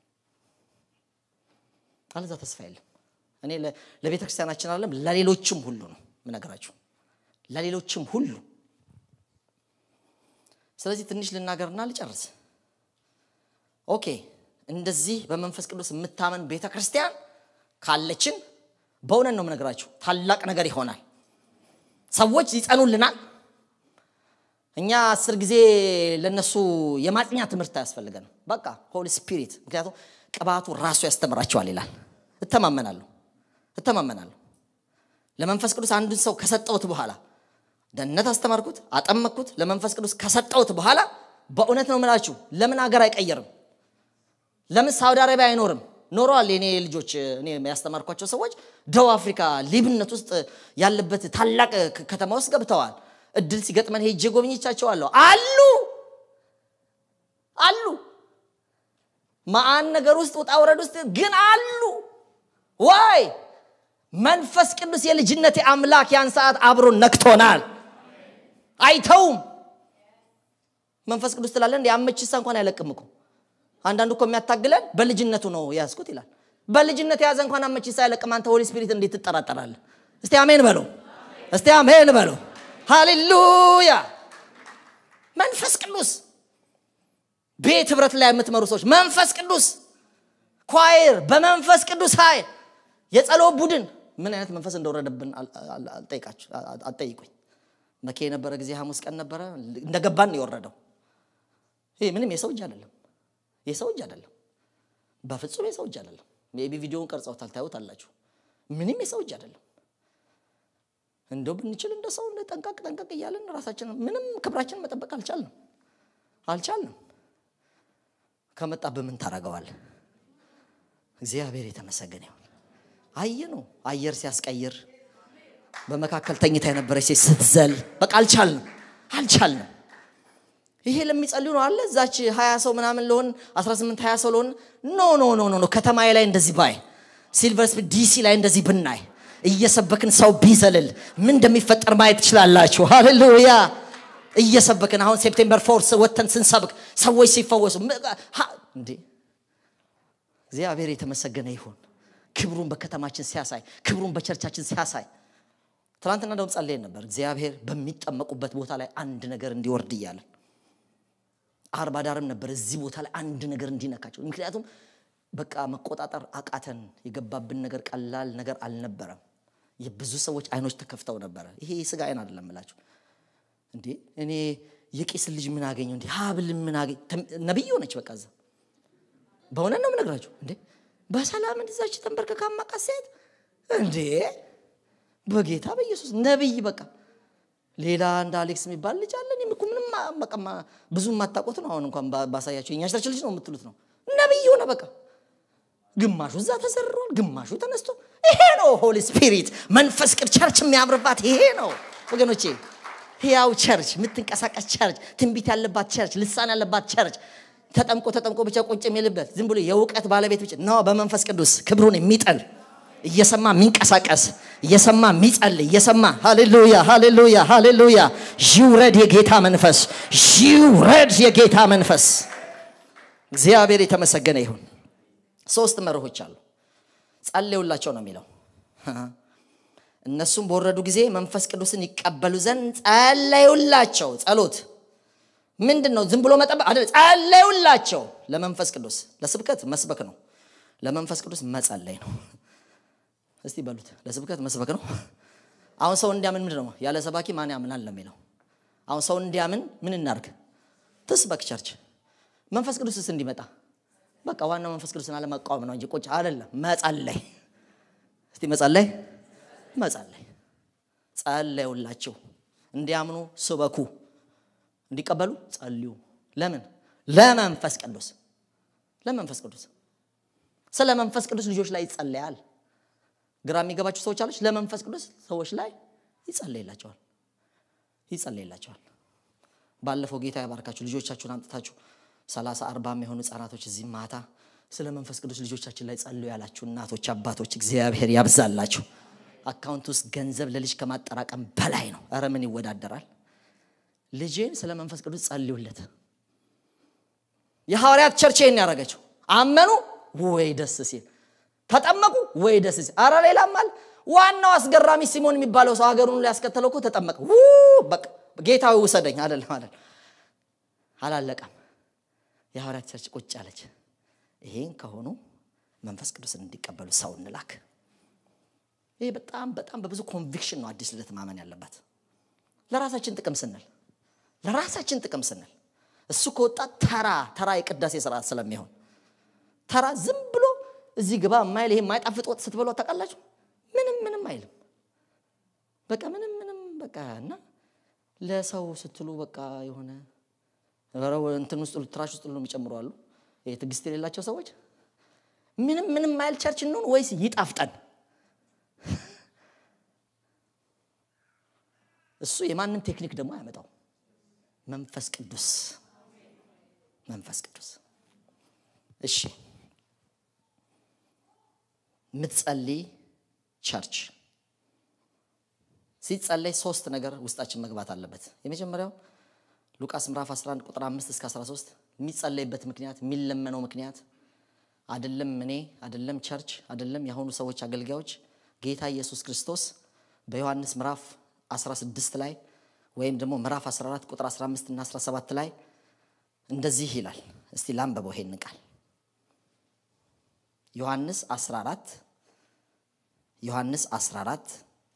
S1: አለዛ ተስፋ የለም። እኔ ለቤተ ክርስቲያናችን አለም ለሌሎችም ሁሉ ነው ምነግራችሁ፣ ለሌሎችም ሁሉ። ስለዚህ ትንሽ ልናገርና ልጨርስ። ኦኬ እንደዚህ በመንፈስ ቅዱስ የምታመን ቤተ ክርስቲያን ካለችን በእውነት ነው የምነግራችሁ ታላቅ ነገር ይሆናል። ሰዎች ይጸኑልናል። እኛ አስር ጊዜ ለነሱ የማጥኛ ትምህርት አያስፈልገንም። በቃ ሆሊ ስፒሪት፣ ምክንያቱም ቅባቱ ራሱ ያስተምራቸዋል ይላል። እተማመናለሁ እተማመናለሁ። ለመንፈስ ቅዱስ አንዱን ሰው ከሰጠውት በኋላ ደህንነት አስተማርኩት፣ አጠመቅኩት። ለመንፈስ ቅዱስ ከሰጠውት በኋላ በእውነት ነው የምላችሁ ለምን ሀገር አይቀየርም? ለምን ሳውዲ አረቢያ አይኖርም? ኖረዋል። የኔ ልጆች እኔ ያስተማርኳቸው ሰዎች ደቡብ አፍሪካ ሊብነት ውስጥ ያለበት ታላቅ ከተማ ውስጥ ገብተዋል። እድል ሲገጥመን ሄጄ ጎብኝቻቸዋለሁ። አሉ አሉ ማአን ነገር ውስጥ ውጣ ውረድ ውስጥ ግን አሉ። ዋይ መንፈስ ቅዱስ የልጅነቴ አምላክ ያን ሰዓት አብሮ ነክቶናል። አይተውም። መንፈስ ቅዱስ ትላለ እንዲ አመችሳ እንኳን አይለቅም እኮ አንዳንዱ እኮ የሚያታግለን በልጅነቱ ነው ያዝኩት ይላል። በልጅነት የያዘ እንኳን አመቺሳ አይለቅም። አንተ ሆሊ ስፒሪት እንዴት ትጠራጠራለህ? እስቲ አሜን በለው። እስቲ አሜን በለው። ሃሌሉያ። መንፈስ ቅዱስ ቤት ህብረት ላይ የምትመሩ ሰዎች መንፈስ ቅዱስ ኳይር በመንፈስ ቅዱስ ኃይል የጸሎት ቡድን ምን አይነት መንፈስ እንደወረደብን አጠይቁኝ። መኬ የነበረ ጊዜ ሐሙስ ቀን ነበረ እንደገባን የወረደው ይህ ምንም የሰው እጅ አይደለም የሰው እጅ አይደለም። በፍጹም የሰው እጅ አይደለም። ሜቢ ቪዲዮውን ቀርጸውታል ታዩት አላችሁ። ምንም የሰው እጅ አይደለም። እንደው ብንችል እንደ ሰው ጠንቀቅ ጠንቀቅ እያለን ራሳችን ምንም ክብራችን መጠበቅ አልቻልንም አልቻልንም። ከመጣ በምን ታደርገዋል? እግዚአብሔር የተመሰገነ ይሁን። አየ ነው አየር ሲያስቀይር በመካከል ተኝታ የነበረች ሴት ስትዘል በቃ አልቻልንም አልቻልንም። ይሄ ለሚጸልዩ ነው አለ እዛች 20 ሰው ምናምን ለሆን 18 20 ሰው ለሆን ኖ ኖ ኖ ኖ ከተማዬ ላይ እንደዚህ ባይ ሲልቨር ስፕሪንግ ዲሲ ላይ እንደዚህ ብናይ እየሰበክን ሰው ቢዘልል ምን እንደሚፈጠር ማየት ትችላላችሁ። ሃሌሉያ እየሰበክን አሁን ሴፕቴምበር ፎርስ ወተን ስንሰብክ ሰዎች ሲፈወሱ እንዴ እግዚአብሔር የተመሰገነ ይሁን። ክብሩን በከተማችን ሲያሳይ፣ ክብሩን በቸርቻችን ሲያሳይ ትናንትና እንደውም ጸልየን ነበር። እግዚአብሔር በሚጠመቁበት ቦታ ላይ አንድ ነገር እንዲወርድ እያለን አርባ ዳርም ነበር እዚህ ቦታ ላይ አንድ ነገር እንዲነካቸው። ምክንያቱም በቃ መቆጣጠር አቃተን። የገባብን ነገር ቀላል ነገር አልነበረም። የብዙ ሰዎች አይኖች ተከፍተው ነበረ። ይሄ የስጋ አይን አይደለም እላችሁ እንዴ እኔ የቄስ ልጅ ምን አገኘው እንዴ ሀብል ምን አገኝ ነቢይ ሆነች። በቃ እዛ በእውነት ነው የምነግራችሁ። እንዴ በሰላም እንደዛች ተንበርከካ ማቃት ሴት እንዴ በጌታ በኢየሱስ ነቢይ በቃ ሌላ እንደ አሌክስ የሚባል ልጅ አለ። እኔም እኮ ምንም በቃ ብዙ የማታውቁት ነው። አሁን እንኳን ባሳያቸው የኛ ቸርች ልጅ ነው የምትሉት ነው። ነቢይ ሆነ በቃ ግማሹ እዛ ተዘርሯል፣ ግማሹ ተነስቶ። ይሄ ነው ሆሊ ስፒሪት መንፈስ ቅዱስ ቸርች የሚያምርባት ይሄ ነው ወገኖቼ። ህያው ቸርች፣ የምትንቀሳቀስ ቸርች፣ ትንቢት ያለባት ቸርች፣ ልሳን ያለባት ቸርች፣ ተጠምቆ ተጠምቆ ብቻ ቁጭ የሚልበት ዝም ብሎ የእውቀት ባለቤት ብቻ ነው። በመንፈስ ቅዱስ ክብሩን የሚጠል እየሰማ የሚንቀሳቀስ እየሰማ የሚጸልይ እየሰማ ሃሌሉያ ሃሌሉያ ሃሌሉያ። ይውረድ የጌታ መንፈስ ይውረድ የጌታ መንፈስ። እግዚአብሔር የተመሰገነ ይሁን። ሶስት መርሆች አሉ። ጸልዩላቸው ነው የሚለው። እነሱም በወረዱ ጊዜ መንፈስ ቅዱስን ይቀበሉ ዘንድ ጸለዩላቸው። ጸሎት ምንድን ነው? ዝም ብሎ መጠበቅ አይደል። ጸለዩላቸው ለመንፈስ ቅዱስ። ለስብከት መስበክ ነው። ለመንፈስ ቅዱስ መጸለይ ነው። እስቲ በሉት ለስብከት መስበክ ነው። አሁን ሰው እንዲያምን ምንድን ነው? ያለ ሰባኪ ማን ያምናል ነው የሚለው። አሁን ሰው እንዲያምን ምን እናርግ? ትስበክ ቸርች። መንፈስ ቅዱስስ እንዲመጣ በቃ ዋናው መንፈስ ቅዱስን አለመቃወም ነው እንጂ ቁጭ አይደለም። መጸለይ እስቲ መጸለይ መጸለይ ጸለዩላቸው። እንዲያምኑ ስበኩ፣ እንዲቀበሉ ጸልዩ። ለምን? ለመንፈስ ቅዱስ ለመንፈስ ቅዱስ ስለ መንፈስ ቅዱስ ልጆች ላይ ይጸለያል። ግራ የሚገባቸው ሰዎች አለች። ለመንፈስ ቅዱስ ሰዎች ላይ ይጸለይላቸዋል ይጸለይላቸዋል። ባለፈው ጌታ ያባርካችሁ ልጆቻችሁን አምጥታችሁ ሰላሳ አርባ የሚሆኑ ህጻናቶች እዚህ ማታ ስለ መንፈስ ቅዱስ ልጆቻችን ላይ ጸልዩ ያላችሁ እናቶች፣ አባቶች እግዚአብሔር ያብዛላችሁ። አካውንት ውስጥ ገንዘብ ለልጅ ከማጠራቀም በላይ ነው። ኧረ ምን ይወዳደራል? ልጄን ስለ መንፈስ ቅዱስ ጸልዩለት። የሐዋርያት ቸርች ይህን ያደረገችው አመኑ ወይ ደስ ሲል ተጠመቁ ወይ ደስ ሲል አረ ሌላም አለ ዋናው አስገራሚ ሲሞን የሚባለው ሰው ሀገሩን ሊያስከተለው እኮ ተጠመቀ በቃ ጌታዊ ውሰደኝ አይደለም አይደል አላለቀም የሐዋርያት ቸርች ቁጭ አለች ይሄን ከሆኑ መንፈስ ቅዱስን እንዲቀበሉ ሰው እንላክ ይሄ በጣም በጣም በብዙ ኮንቪክሽን ነው አዲስ ልደት ማመን ያለባት ለራሳችን ጥቅም ስንል ለራሳችን ጥቅም ስንል እሱ ከወጣ ተራ ተራ የቅዳሴ ስርዓት ስለሚሆን ተራ ዝም ብሎ እዚህ ግባ የማይል ይሄ የማይጣፍጥ ወጥ ስትበሏ ታውቃላችሁ ምንም ምንም አይልም በቃ ምንም ምንም በቃ እና ለሰው ስትሉ በቃ የሆነ እንትን ውስጥ ትራሽ ውስጥ ነው የሚጨምሩ አሉ ትዕግስት የሌላቸው ሰዎች ምንም ምንም ማይል ቸርች እንሆን ወይስ ይጣፍጠን እሱ የማንም ቴክኒክ ደግሞ አያመጣው መንፈስ ቅዱስ መንፈስ ቅዱስ እሺ ምትጸልይ ቸርች ሲጸለይ ሶስት ነገር ውስጣችን መግባት አለበት የመጀመሪያው ሉቃስ ምዕራፍ 11 ቁጥር 5 እስከ 13 የሚጸለይበት ምክንያት የሚለመነው ምክንያት አደለም እኔ አደለም ቸርች አደለም የአሁኑ ሰዎች አገልጋዮች ጌታ ኢየሱስ ክርስቶስ በዮሐንስ ምዕራፍ 16 ላይ ወይም ደግሞ ምዕራፍ 14 ቁጥር 15 እና 17 ላይ እንደዚህ ይላል እስቲ ላንበበው ይሄን ቃል ዮሐንስ 14 ዮሐንስ 14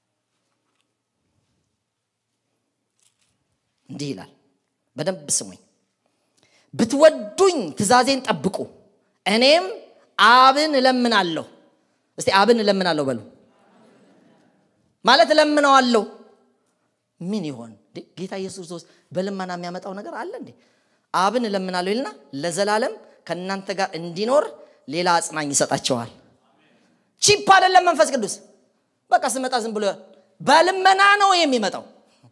S1: እንዲህ ይላል በደንብ ስሙኝ ብትወዱኝ ትእዛዜን ጠብቁ እኔም አብን እለምናለሁ እስቲ አብን እለምናለሁ በሉ ማለት እለምነዋለሁ ምን ይሆን ጌታ ኢየሱስ ክርስቶስ በልመና የሚያመጣው ነገር አለ እንዴ አብን እለምናለሁ ይልና ለዘላለም ከእናንተ ጋር እንዲኖር ሌላ አጽናኝ ይሰጣቸዋል ቺፕ አይደለም መንፈስ ቅዱስ በቃ ስመጣ ዝም ብሎ በልመና ነው የሚመጣው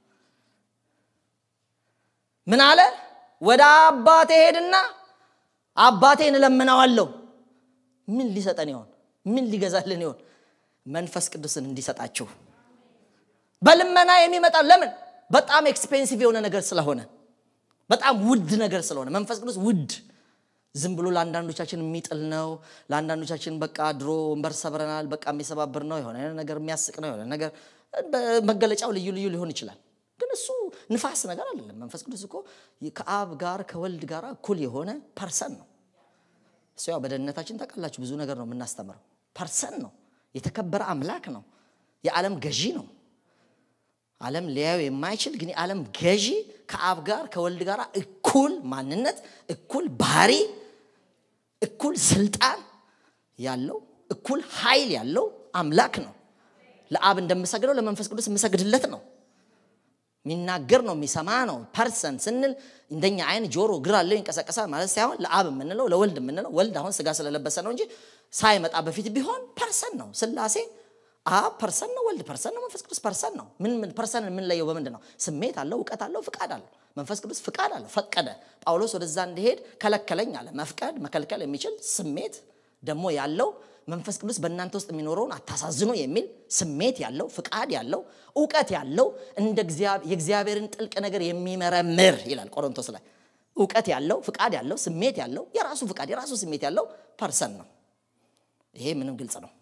S1: ምን አለ ወደ አባቴ ሄድና አባቴን እለምነዋለሁ ምን ሊሰጠን ይሆን ምን ሊገዛልን ይሆን መንፈስ ቅዱስን እንዲሰጣችሁ በልመና የሚመጣ ለምን በጣም ኤክስፔንሲቭ የሆነ ነገር ስለሆነ በጣም ውድ ነገር ስለሆነ መንፈስ ቅዱስ ውድ ዝም ብሎ ለአንዳንዶቻችን የሚጥል ነው ለአንዳንዶቻችን በቃ ድሮ ወንበር ሰብረናል በቃ የሚሰባብር ነው የሆነ ነገር የሚያስቅ ነው የሆነ ነገር መገለጫው ልዩ ልዩ ሊሆን ይችላል ግን እሱ ንፋስ ነገር አይደለም መንፈስ ቅዱስ እኮ ከአብ ጋር ከወልድ ጋር እኩል የሆነ ፐርሰን ነው እሱ ያው በደህንነታችን ታውቃላችሁ ብዙ ነገር ነው የምናስተምረው ፐርሰን ነው የተከበረ አምላክ ነው የዓለም ገዢ ነው ዓለም ሊያዩ የማይችል ግን የዓለም ገዢ ከአብ ጋር ከወልድ ጋር እኩል ማንነት እኩል ባህሪ እኩል ስልጣን ያለው እኩል ኃይል ያለው አምላክ ነው ለአብ እንደምሰግደው ለመንፈስ ቅዱስ የምሰግድለት ነው የሚናገር ነው የሚሰማ ነው ፐርሰን ስንል እንደኛ አይን ጆሮ ግር አለው ይንቀሳቀሳል ማለት ሳይሆን ለአብ የምንለው ለወልድ የምንለው ወልድ አሁን ስጋ ስለለበሰ ነው እንጂ ሳይመጣ በፊት ቢሆን ፐርሰን ነው ስላሴ አብ ፐርሰን ነው ወልድ ፐርሰን ነው መንፈስ ቅዱስ ፐርሰን ነው ምን ፐርሰን የምንለየው በምንድን ነው ስሜት አለው እውቀት አለው ፍቃድ አለው መንፈስ ቅዱስ ፍቃድ አለው ፈቀደ ጳውሎስ ወደዛ እንዲሄድ ከለከለኝ አለ መፍቀድ መከልከል የሚችል ስሜት ደግሞ ያለው መንፈስ ቅዱስ በእናንተ ውስጥ የሚኖረውን አታሳዝኑ የሚል ስሜት ያለው ፍቃድ ያለው እውቀት ያለው እንደ የእግዚአብሔርን ጥልቅ ነገር የሚመረምር ይላል ቆሮንቶስ ላይ እውቀት ያለው ፍቃድ ያለው ስሜት ያለው የራሱ ፍቃድ የራሱ ስሜት ያለው ፐርሰን ነው ይሄ ምንም ግልጽ ነው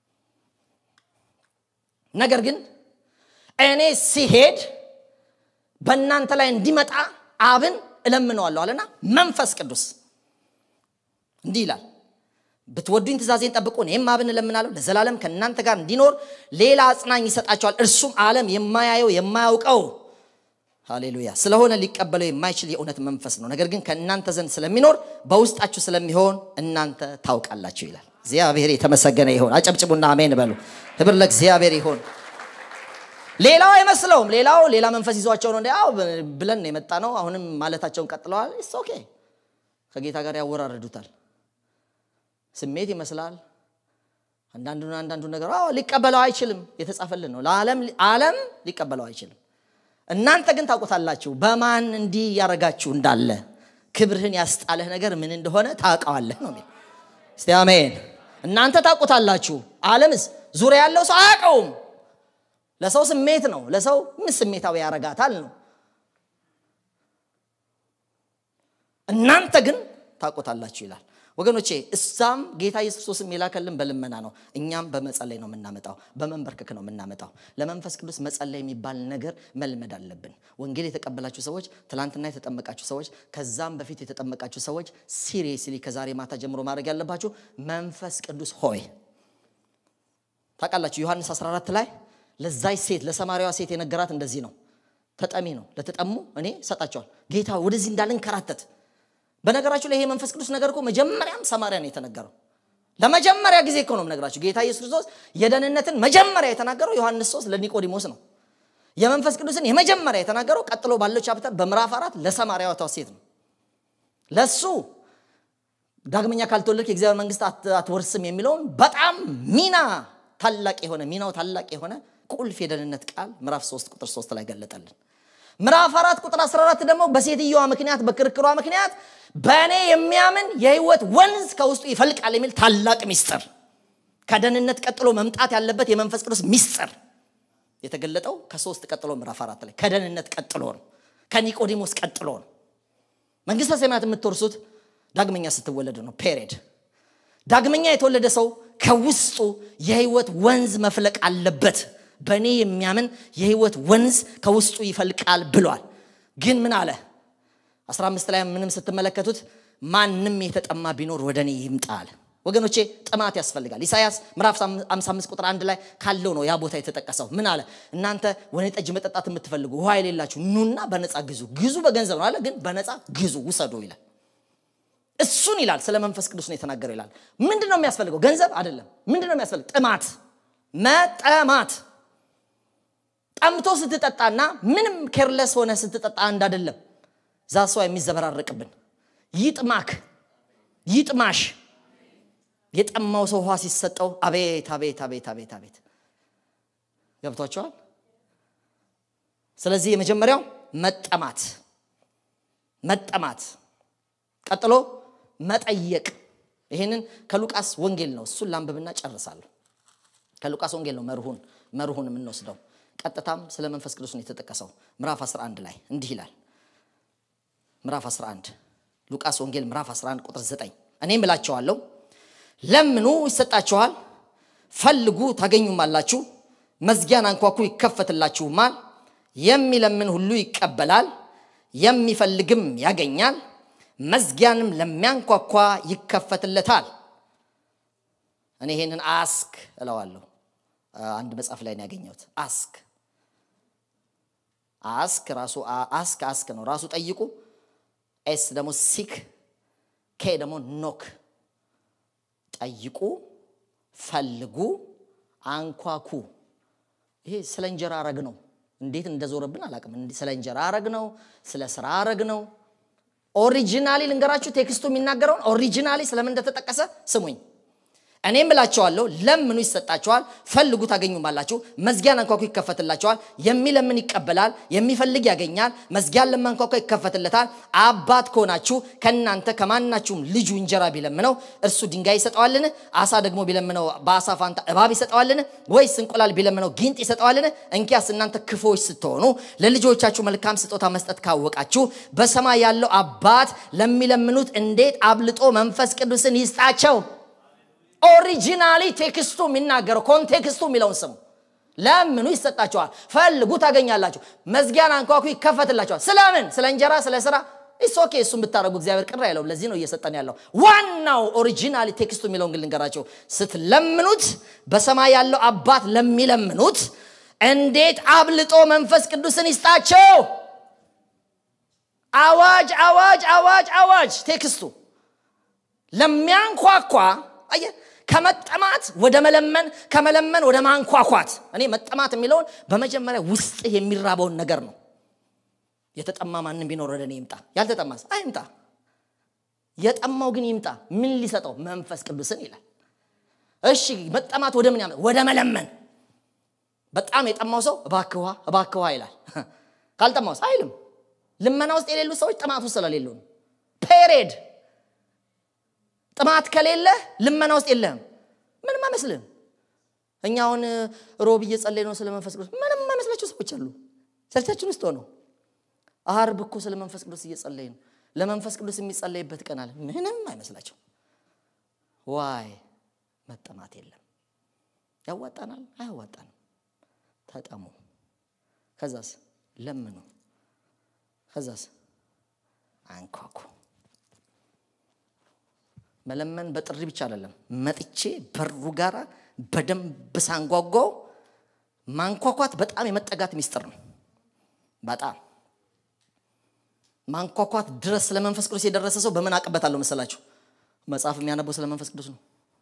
S1: ነገር ግን እኔ ሲሄድ በእናንተ ላይ እንዲመጣ አብን እለምነዋለሁ አለና መንፈስ ቅዱስ እንዲህ ይላል ብትወዱኝ ትእዛዜን ጠብቁ እኔም አብን እለምናለሁ ለዘላለም ከእናንተ ጋር እንዲኖር ሌላ አጽናኝ ይሰጣቸዋል እርሱም ዓለም የማያየው የማያውቀው ሃሌሉያ ስለሆነ ሊቀበለው የማይችል የእውነት መንፈስ ነው ነገር ግን ከእናንተ ዘንድ ስለሚኖር በውስጣችሁ ስለሚሆን እናንተ ታውቃላችሁ ይላል እግዚአብሔር የተመሰገነ ይሆን አጨብጭቡና አሜን በሉ ክብር ለእግዚአብሔር ይሆን ሌላው አይመስለውም ሌላው ሌላ መንፈስ ይዟቸው ነው እንዲያው ብለን የመጣ ነው አሁንም ማለታቸውን ቀጥለዋል ስ ኦኬ ከጌታ ጋር ያወራረዱታል ስሜት ይመስላል አንዳንዱን አንዳንዱ ነገር ሊቀበለው አይችልም የተጻፈልን ነው ለዓለም ሊቀበለው አይችልም እናንተ ግን ታውቁታላችሁ በማን እንዲህ ያረጋችሁ እንዳለ ክብርህን ያስጣለህ ነገር ምን እንደሆነ ታውቀዋለህ ነው እስቲ አሜን እናንተ ታውቁታላችሁ አለምስ ዙሪያ ያለው ሰው አያውቀውም ለሰው ስሜት ነው ለሰው ምን ስሜታዊ ያረጋታል ነው እናንተ ግን ታውቁታላችሁ ይላል ወገኖቼ እዛም ጌታ ኢየሱስ ክርስቶስም የላከልን በልመና ነው። እኛም በመጸለይ ነው የምናመጣው፣ በመንበርከክ ነው የምናመጣው። ለመንፈስ ቅዱስ መጸለይ የሚባል ነገር መልመድ አለብን። ወንጌል የተቀበላችሁ ሰዎች፣ ትላንትና የተጠመቃችሁ ሰዎች፣ ከዛም በፊት የተጠመቃችሁ ሰዎች ሲሪየስሊ ከዛሬ ማታ ጀምሮ ማድረግ ያለባችሁ መንፈስ ቅዱስ ሆይ ታውቃላችሁ ዮሐንስ 14 ላይ ለዛች ሴት ለሰማርያዋ ሴት የነገራት እንደዚህ ነው። ተጠሚ ነው ለተጠሙ እኔ ሰጣቸዋል። ጌታ ወደዚህ እንዳልንከራተት በነገራችሁ ላይ ይሄ መንፈስ ቅዱስ ነገር እኮ መጀመሪያም ሰማርያ ነው የተነገረው። ለመጀመሪያ ጊዜ እኮ ነው የምነግራችሁ። ጌታ ኢየሱስ ክርስቶስ የደህንነትን መጀመሪያ የተናገረው ዮሐንስ 3 ለኒቆዲሞስ ነው። የመንፈስ ቅዱስን የመጀመሪያ የተናገረው ቀጥሎ ባለው ቻፕተር በምዕራፍ አራት ለሰማርያዋ ሴት ነው። ለሱ ዳግመኛ ካልተወለድክ የእግዚአብሔር መንግስት አትወርስም የሚለውን በጣም ሚና ታላቅ የሆነ ሚናው ታላቅ የሆነ ቁልፍ የደህንነት ቃል ምዕራፍ 3 ቁጥር 3 ላይ ገለጠልን። ምዕራፍ 4 ቁጥር 14 ደግሞ በሴትየዋ ምክንያት በክርክሯ ምክንያት በእኔ የሚያምን የህይወት ወንዝ ከውስጡ ይፈልቃል የሚል ታላቅ ሚስጥር ከደህንነት ቀጥሎ መምጣት ያለበት የመንፈስ ቅዱስ ሚስጥር የተገለጠው ከሶስት ቀጥሎ ምዕራፍ አራት ላይ ከደህንነት ቀጥሎ ነው። ከኒቆዲሞስ ቀጥሎ ነው። መንግስተ ሰማያት የምትወርሱት ዳግመኛ ስትወለዱ ነው። ፔሬድ ዳግመኛ የተወለደ ሰው ከውስጡ የህይወት ወንዝ መፍለቅ አለበት። በእኔ የሚያምን የህይወት ወንዝ ከውስጡ ይፈልቃል ብሏል። ግን ምን አለ? 15 ላይ ምንም ስትመለከቱት ማንም የተጠማ ቢኖር ወደ እኔ ይምጣ አለ። ወገኖቼ ጥማት ያስፈልጋል። ኢሳያስ ምዕራፍ 55 ቁጥር አንድ ላይ ካለው ነው ያ ቦታ የተጠቀሰው። ምን አለ? እናንተ ወይን ጠጅ መጠጣት የምትፈልጉ ውሃ የሌላችሁ ኑና በነፃ ግዙ። ግዙ በገንዘብ ነው አለ፣ ግን በነፃ ግዙ ውሰዱ ይላል። እሱን ይላል። ስለ መንፈስ ቅዱስ ነው የተናገረው ይላል። ምንድን ነው የሚያስፈልገው? ገንዘብ አይደለም። ምንድን ነው የሚያስፈልግ? ጥማት፣ መጠማት። ጠምቶ ስትጠጣና ምንም ኬርለስ ሆነ ስትጠጣ አንድ አይደለም። ዛ ሰው የሚዘበራረቅብን ይጥማክ፣ ይጥማሽ። የጠማው ሰው ውሃ ሲሰጠው አቤት አቤት አቤት አቤት አቤት ገብቷቸዋል። ስለዚህ የመጀመሪያው መጠማት መጠማት ቀጥሎ መጠየቅ። ይህንን ከሉቃስ ወንጌል ነው። እሱን ላንብብና ጨርሳለሁ። ከሉቃስ ወንጌል ነው መርሁን መርሁን የምንወስደው። ቀጥታም ስለ መንፈስ ቅዱስ ነው የተጠቀሰው። ምዕራፍ 11 ላይ እንዲህ ይላል። ምዕራፍ 11 ሉቃስ ወንጌል ምዕራፍ 11 ቁጥር 9 እኔም እላቸዋለሁ ለምኑ ይሰጣችኋል፣ ፈልጉ ታገኙማላችሁ፣ መዝጊያን አንኳኩ ይከፈትላችሁማል። የሚለምን ሁሉ ይቀበላል፣ የሚፈልግም ያገኛል መዝጊያንም ለሚያንኳኳ ይከፈትለታል። እኔ ይሄንን አስክ እለዋለሁ። አንድ መጽሐፍ ላይ ነው ያገኘሁት። አስክ አስክ ራሱ አስክ አስክ ነው ራሱ ጠይቁ። ኤስ ደግሞ ሲክ፣ ኬ ደግሞ ኖክ። ጠይቁ፣ ፈልጉ፣ አንኳኩ። ይሄ ስለ እንጀራ አረግ ነው። እንዴት እንደዞረብን አላውቅም። ስለ እንጀራ አረግ ነው፣ ስለ ስራ አረግ ነው። ኦሪጂናሊ ልንገራችሁ ቴክስቱ የሚናገረውን ኦሪጂናሊ ስለምን እንደተጠቀሰ ስሙኝ። እኔም እላቸዋለሁ ለምኑ ይሰጣችኋል፣ ፈልጉ ታገኙማላችሁ፣ መዝጊያን አንኳኩ ይከፈትላችኋል። የሚለምን ይቀበላል፣ የሚፈልግ ያገኛል፣ መዝጊያን ለማንኳኳ ይከፈትለታል። አባት ከሆናችሁ ከእናንተ ከማናችሁም ልጁ እንጀራ ቢለምነው እርሱ ድንጋይ ይሰጠዋልን? አሳ ደግሞ ቢለምነው በአሳ ፋንታ እባብ ይሰጠዋልን? ወይስ እንቁላል ቢለምነው ጊንጥ ይሰጠዋልን? እንኪያስ እናንተ ክፎች ስትሆኑ ለልጆቻችሁ መልካም ስጦታ መስጠት ካወቃችሁ በሰማይ ያለው አባት ለሚለምኑት እንዴት አብልጦ መንፈስ ቅዱስን ይስጣቸው። ኦሪጂናሊ ቴክስቱ የሚናገረው ኮንቴክስቱ የሚለውን ስሙ። ለምኑ ይሰጣችኋል፣ ፈልጉ ታገኛላችሁ፣ መዝጊያን አንኳኩ ይከፈትላችኋል። ስለምን? ስለ እንጀራ፣ ስለ ስራ ኢሶኬ እሱን ብታደረጉ እግዚአብሔር ቅር አይለውም። ለዚህ ነው እየሰጠን ያለው። ዋናው ኦሪጂናሊ ቴክስቱ የሚለውን ግን ልንገራቸው። ስትለምኑት በሰማይ ያለው አባት ለሚለምኑት እንዴት አብልጦ መንፈስ ቅዱስን ይስጣቸው። አዋጅ አዋጅ አዋጅ አዋጅ ቴክስቱ ለሚያንኳኳ አየ ከመጠማት ወደ መለመን ከመለመን ወደ ማንኳኳት እኔ መጠማት የሚለውን በመጀመሪያ ውስጥ የሚራበውን ነገር ነው የተጠማ ማንም ቢኖር ወደ እኔ ይምጣ ያልተጠማስ አይምጣ የጠማው ግን ይምጣ ምን ሊሰጠው መንፈስ ቅዱስን ይላል እሺ መጠማት ወደ ምን ያመ ወደ መለመን በጣም የጠማው ሰው እባክዋ እባክዋ ይላል ካልጠማውስ አይልም ልመና ውስጥ የሌሉ ሰዎች ጥማት ውስጥ ስለሌሉ ነው ፔሬድ ጥማት ከሌለ ልመና ውስጥ የለህም ምንም አይመስልህም እኛ አሁን ሮብ እየጸለይ ነው ስለ መንፈስ ቅዱስ ምንም አይመስላቸው ሰዎች አሉ ቸርቻችን ውስጥ ሆነው አርብ እኮ ስለ መንፈስ ቅዱስ እየጸለይ ነው ለመንፈስ ቅዱስ የሚጸለይበት ቀን አለ ምንም አይመስላቸው ዋይ መጠማት የለም። ያዋጣናል? አያዋጣንም። ተጠሙ። ከዛስ ለምኑ። ከዛስ አንኳኩ። መለመን በጥሪ ብቻ አይደለም። መጥቼ በሩ ጋራ በደንብ ሳንጓጓው ማንኳኳት በጣም የመጠጋት ሚስጥር ነው። በጣም ማንኳኳት ድረስ ስለ መንፈስ ቅዱስ የደረሰ ሰው በምን አቅበታለሁ መሰላችሁ? መጽሐፍ የሚያነበው ስለ መንፈስ ቅዱስ ነው።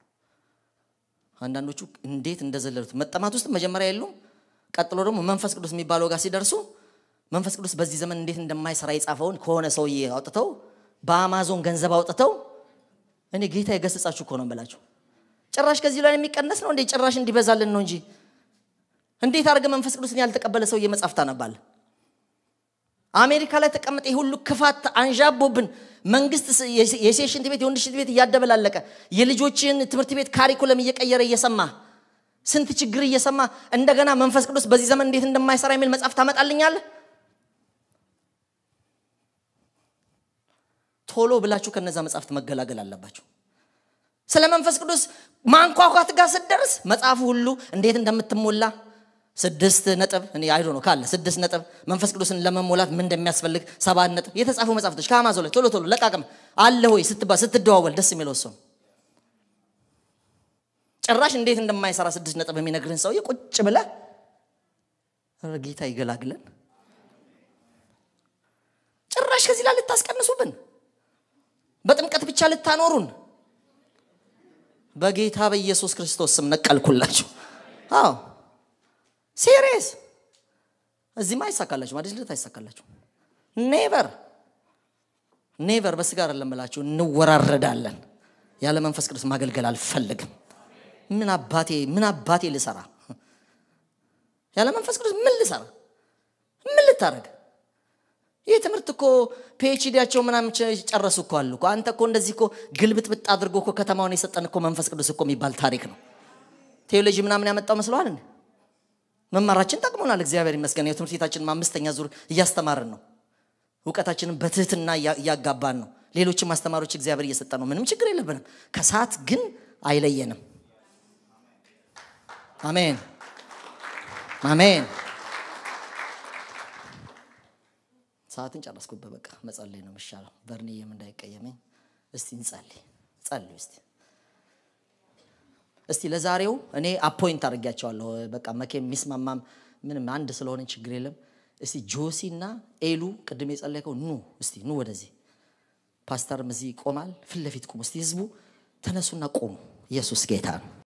S1: አንዳንዶቹ እንዴት እንደዘለሉት መጠማት ውስጥ መጀመሪያ የሉም። ቀጥሎ ደግሞ መንፈስ ቅዱስ የሚባለው ጋር ሲደርሱ መንፈስ ቅዱስ በዚህ ዘመን እንዴት እንደማይሰራ የጻፈውን ከሆነ ሰውዬ አውጥተው በአማዞን ገንዘብ አውጥተው እኔ ጌታ የገሰጻችሁ እኮ ነው በላችሁ። ጭራሽ ከዚህ ላይ የሚቀነስ ነው እንዴ? ጭራሽ እንዲበዛልን ነው እንጂ እንዴት አድርገ መንፈስ ቅዱስን ያልተቀበለ ሰውዬ መጽሐፍ ታነባል? አሜሪካ ላይ ተቀምጠ ሁሉ ክፋት አንዣቦብን መንግስት የሴት ሽንት ቤት የወንድ ሽንት ቤት እያደበላለቀ የልጆችን ትምህርት ቤት ካሪኩለም እየቀየረ እየሰማ ስንት ችግር እየሰማ እንደገና መንፈስ ቅዱስ በዚህ ዘመን እንዴት እንደማይሰራ የሚል መጽሐፍ ታመጣልኛለህ? ቶሎ ብላችሁ ከነዛ መጽሐፍት መገላገል አለባችሁ። ስለ መንፈስ ቅዱስ ማንኳኳት ጋር ስትደርስ መጽሐፉ ሁሉ እንዴት እንደምትሞላ ስድስት ነጥብ እኔ አይዶ ነው ካለ ስድስት ነጥብ መንፈስ ቅዱስን ለመሞላት ምን እንደሚያስፈልግ ሰባት ነጥብ የተጻፉ መጽሐፍቶች ከአማዞን ላይ ቶሎ ቶሎ ለቃቅም አለ ወይ ስትባ ስትደዋወል ደስ የሚለው እሱ ጭራሽ እንዴት እንደማይሰራ ስድስት ነጥብ የሚነግርህን ሰውዬ ቁጭ ብለህ ኧረ ጌታ ይገላግለን። ጭራሽ ከዚህ ላይ ልታስቀንሱብን፣ በጥምቀት ብቻ ልታኖሩን፣ በጌታ በኢየሱስ ክርስቶስ ስም ነቀልኩላችሁ። አዎ ሲሪየስ እዚህማ አይሳካላችሁ፣ አዲስ ልደት አይሳካላችሁ። ኔቨር ኔቨር። በስጋ አይደለም እላችሁ እንወራረዳለን። ያለ መንፈስ ቅዱስ ማገልገል አልፈልግም። ምን አባቴ ምን አባቴ ልሰራ? ያለ መንፈስ ቅዱስ ምን ልሰራ? ምን ልታደርግ? ይህ ትምህርት እኮ ፒኤችዲያቸው ምናምን ጨረሱ እኮ አሉ እኮ። አንተ እኮ እንደዚህ እኮ ግልብጥብጥ አድርጎ እኮ ከተማውን የሰጠን እኮ መንፈስ ቅዱስ እኮ የሚባል ታሪክ ነው። ቴዎሎጂ ምናምን ያመጣው መስለዋል እንዴ? መማራችን ጠቅሞናል። እግዚአብሔር ይመስገን። የትምህርት ቤታችን አምስተኛ ዙር እያስተማርን ነው። እውቀታችንን በትህትና እያጋባን ነው። ሌሎችም አስተማሪዎች እግዚአብሔር እየሰጠ ነው። ምንም ችግር የለብንም። ከሰዓት ግን አይለየንም። አሜን አሜን። ሰዓትን ጨረስኩበት። በቃ መጸለይ ነው የሚሻለው። በርንዬም እንዳይቀየመኝ እስቲ እንጸልይ። ጸልዩ እስቲ እስቲ ለዛሬው እኔ አፖይንት አድርጊያቸዋለሁ። በቃ መኬ የሚስማማም ምንም አንድ ስለሆነ ችግር የለም። እስቲ ጆሲ እና ኤሉ ቅድም የጸለይከው ኑ እስቲ ኑ ወደዚህ። ፓስተርም እዚህ ይቆማል። ፊት ለፊት ቁሙ እስቲ። ህዝቡ ተነሱና ቆሙ። ኢየሱስ ጌታ ነው።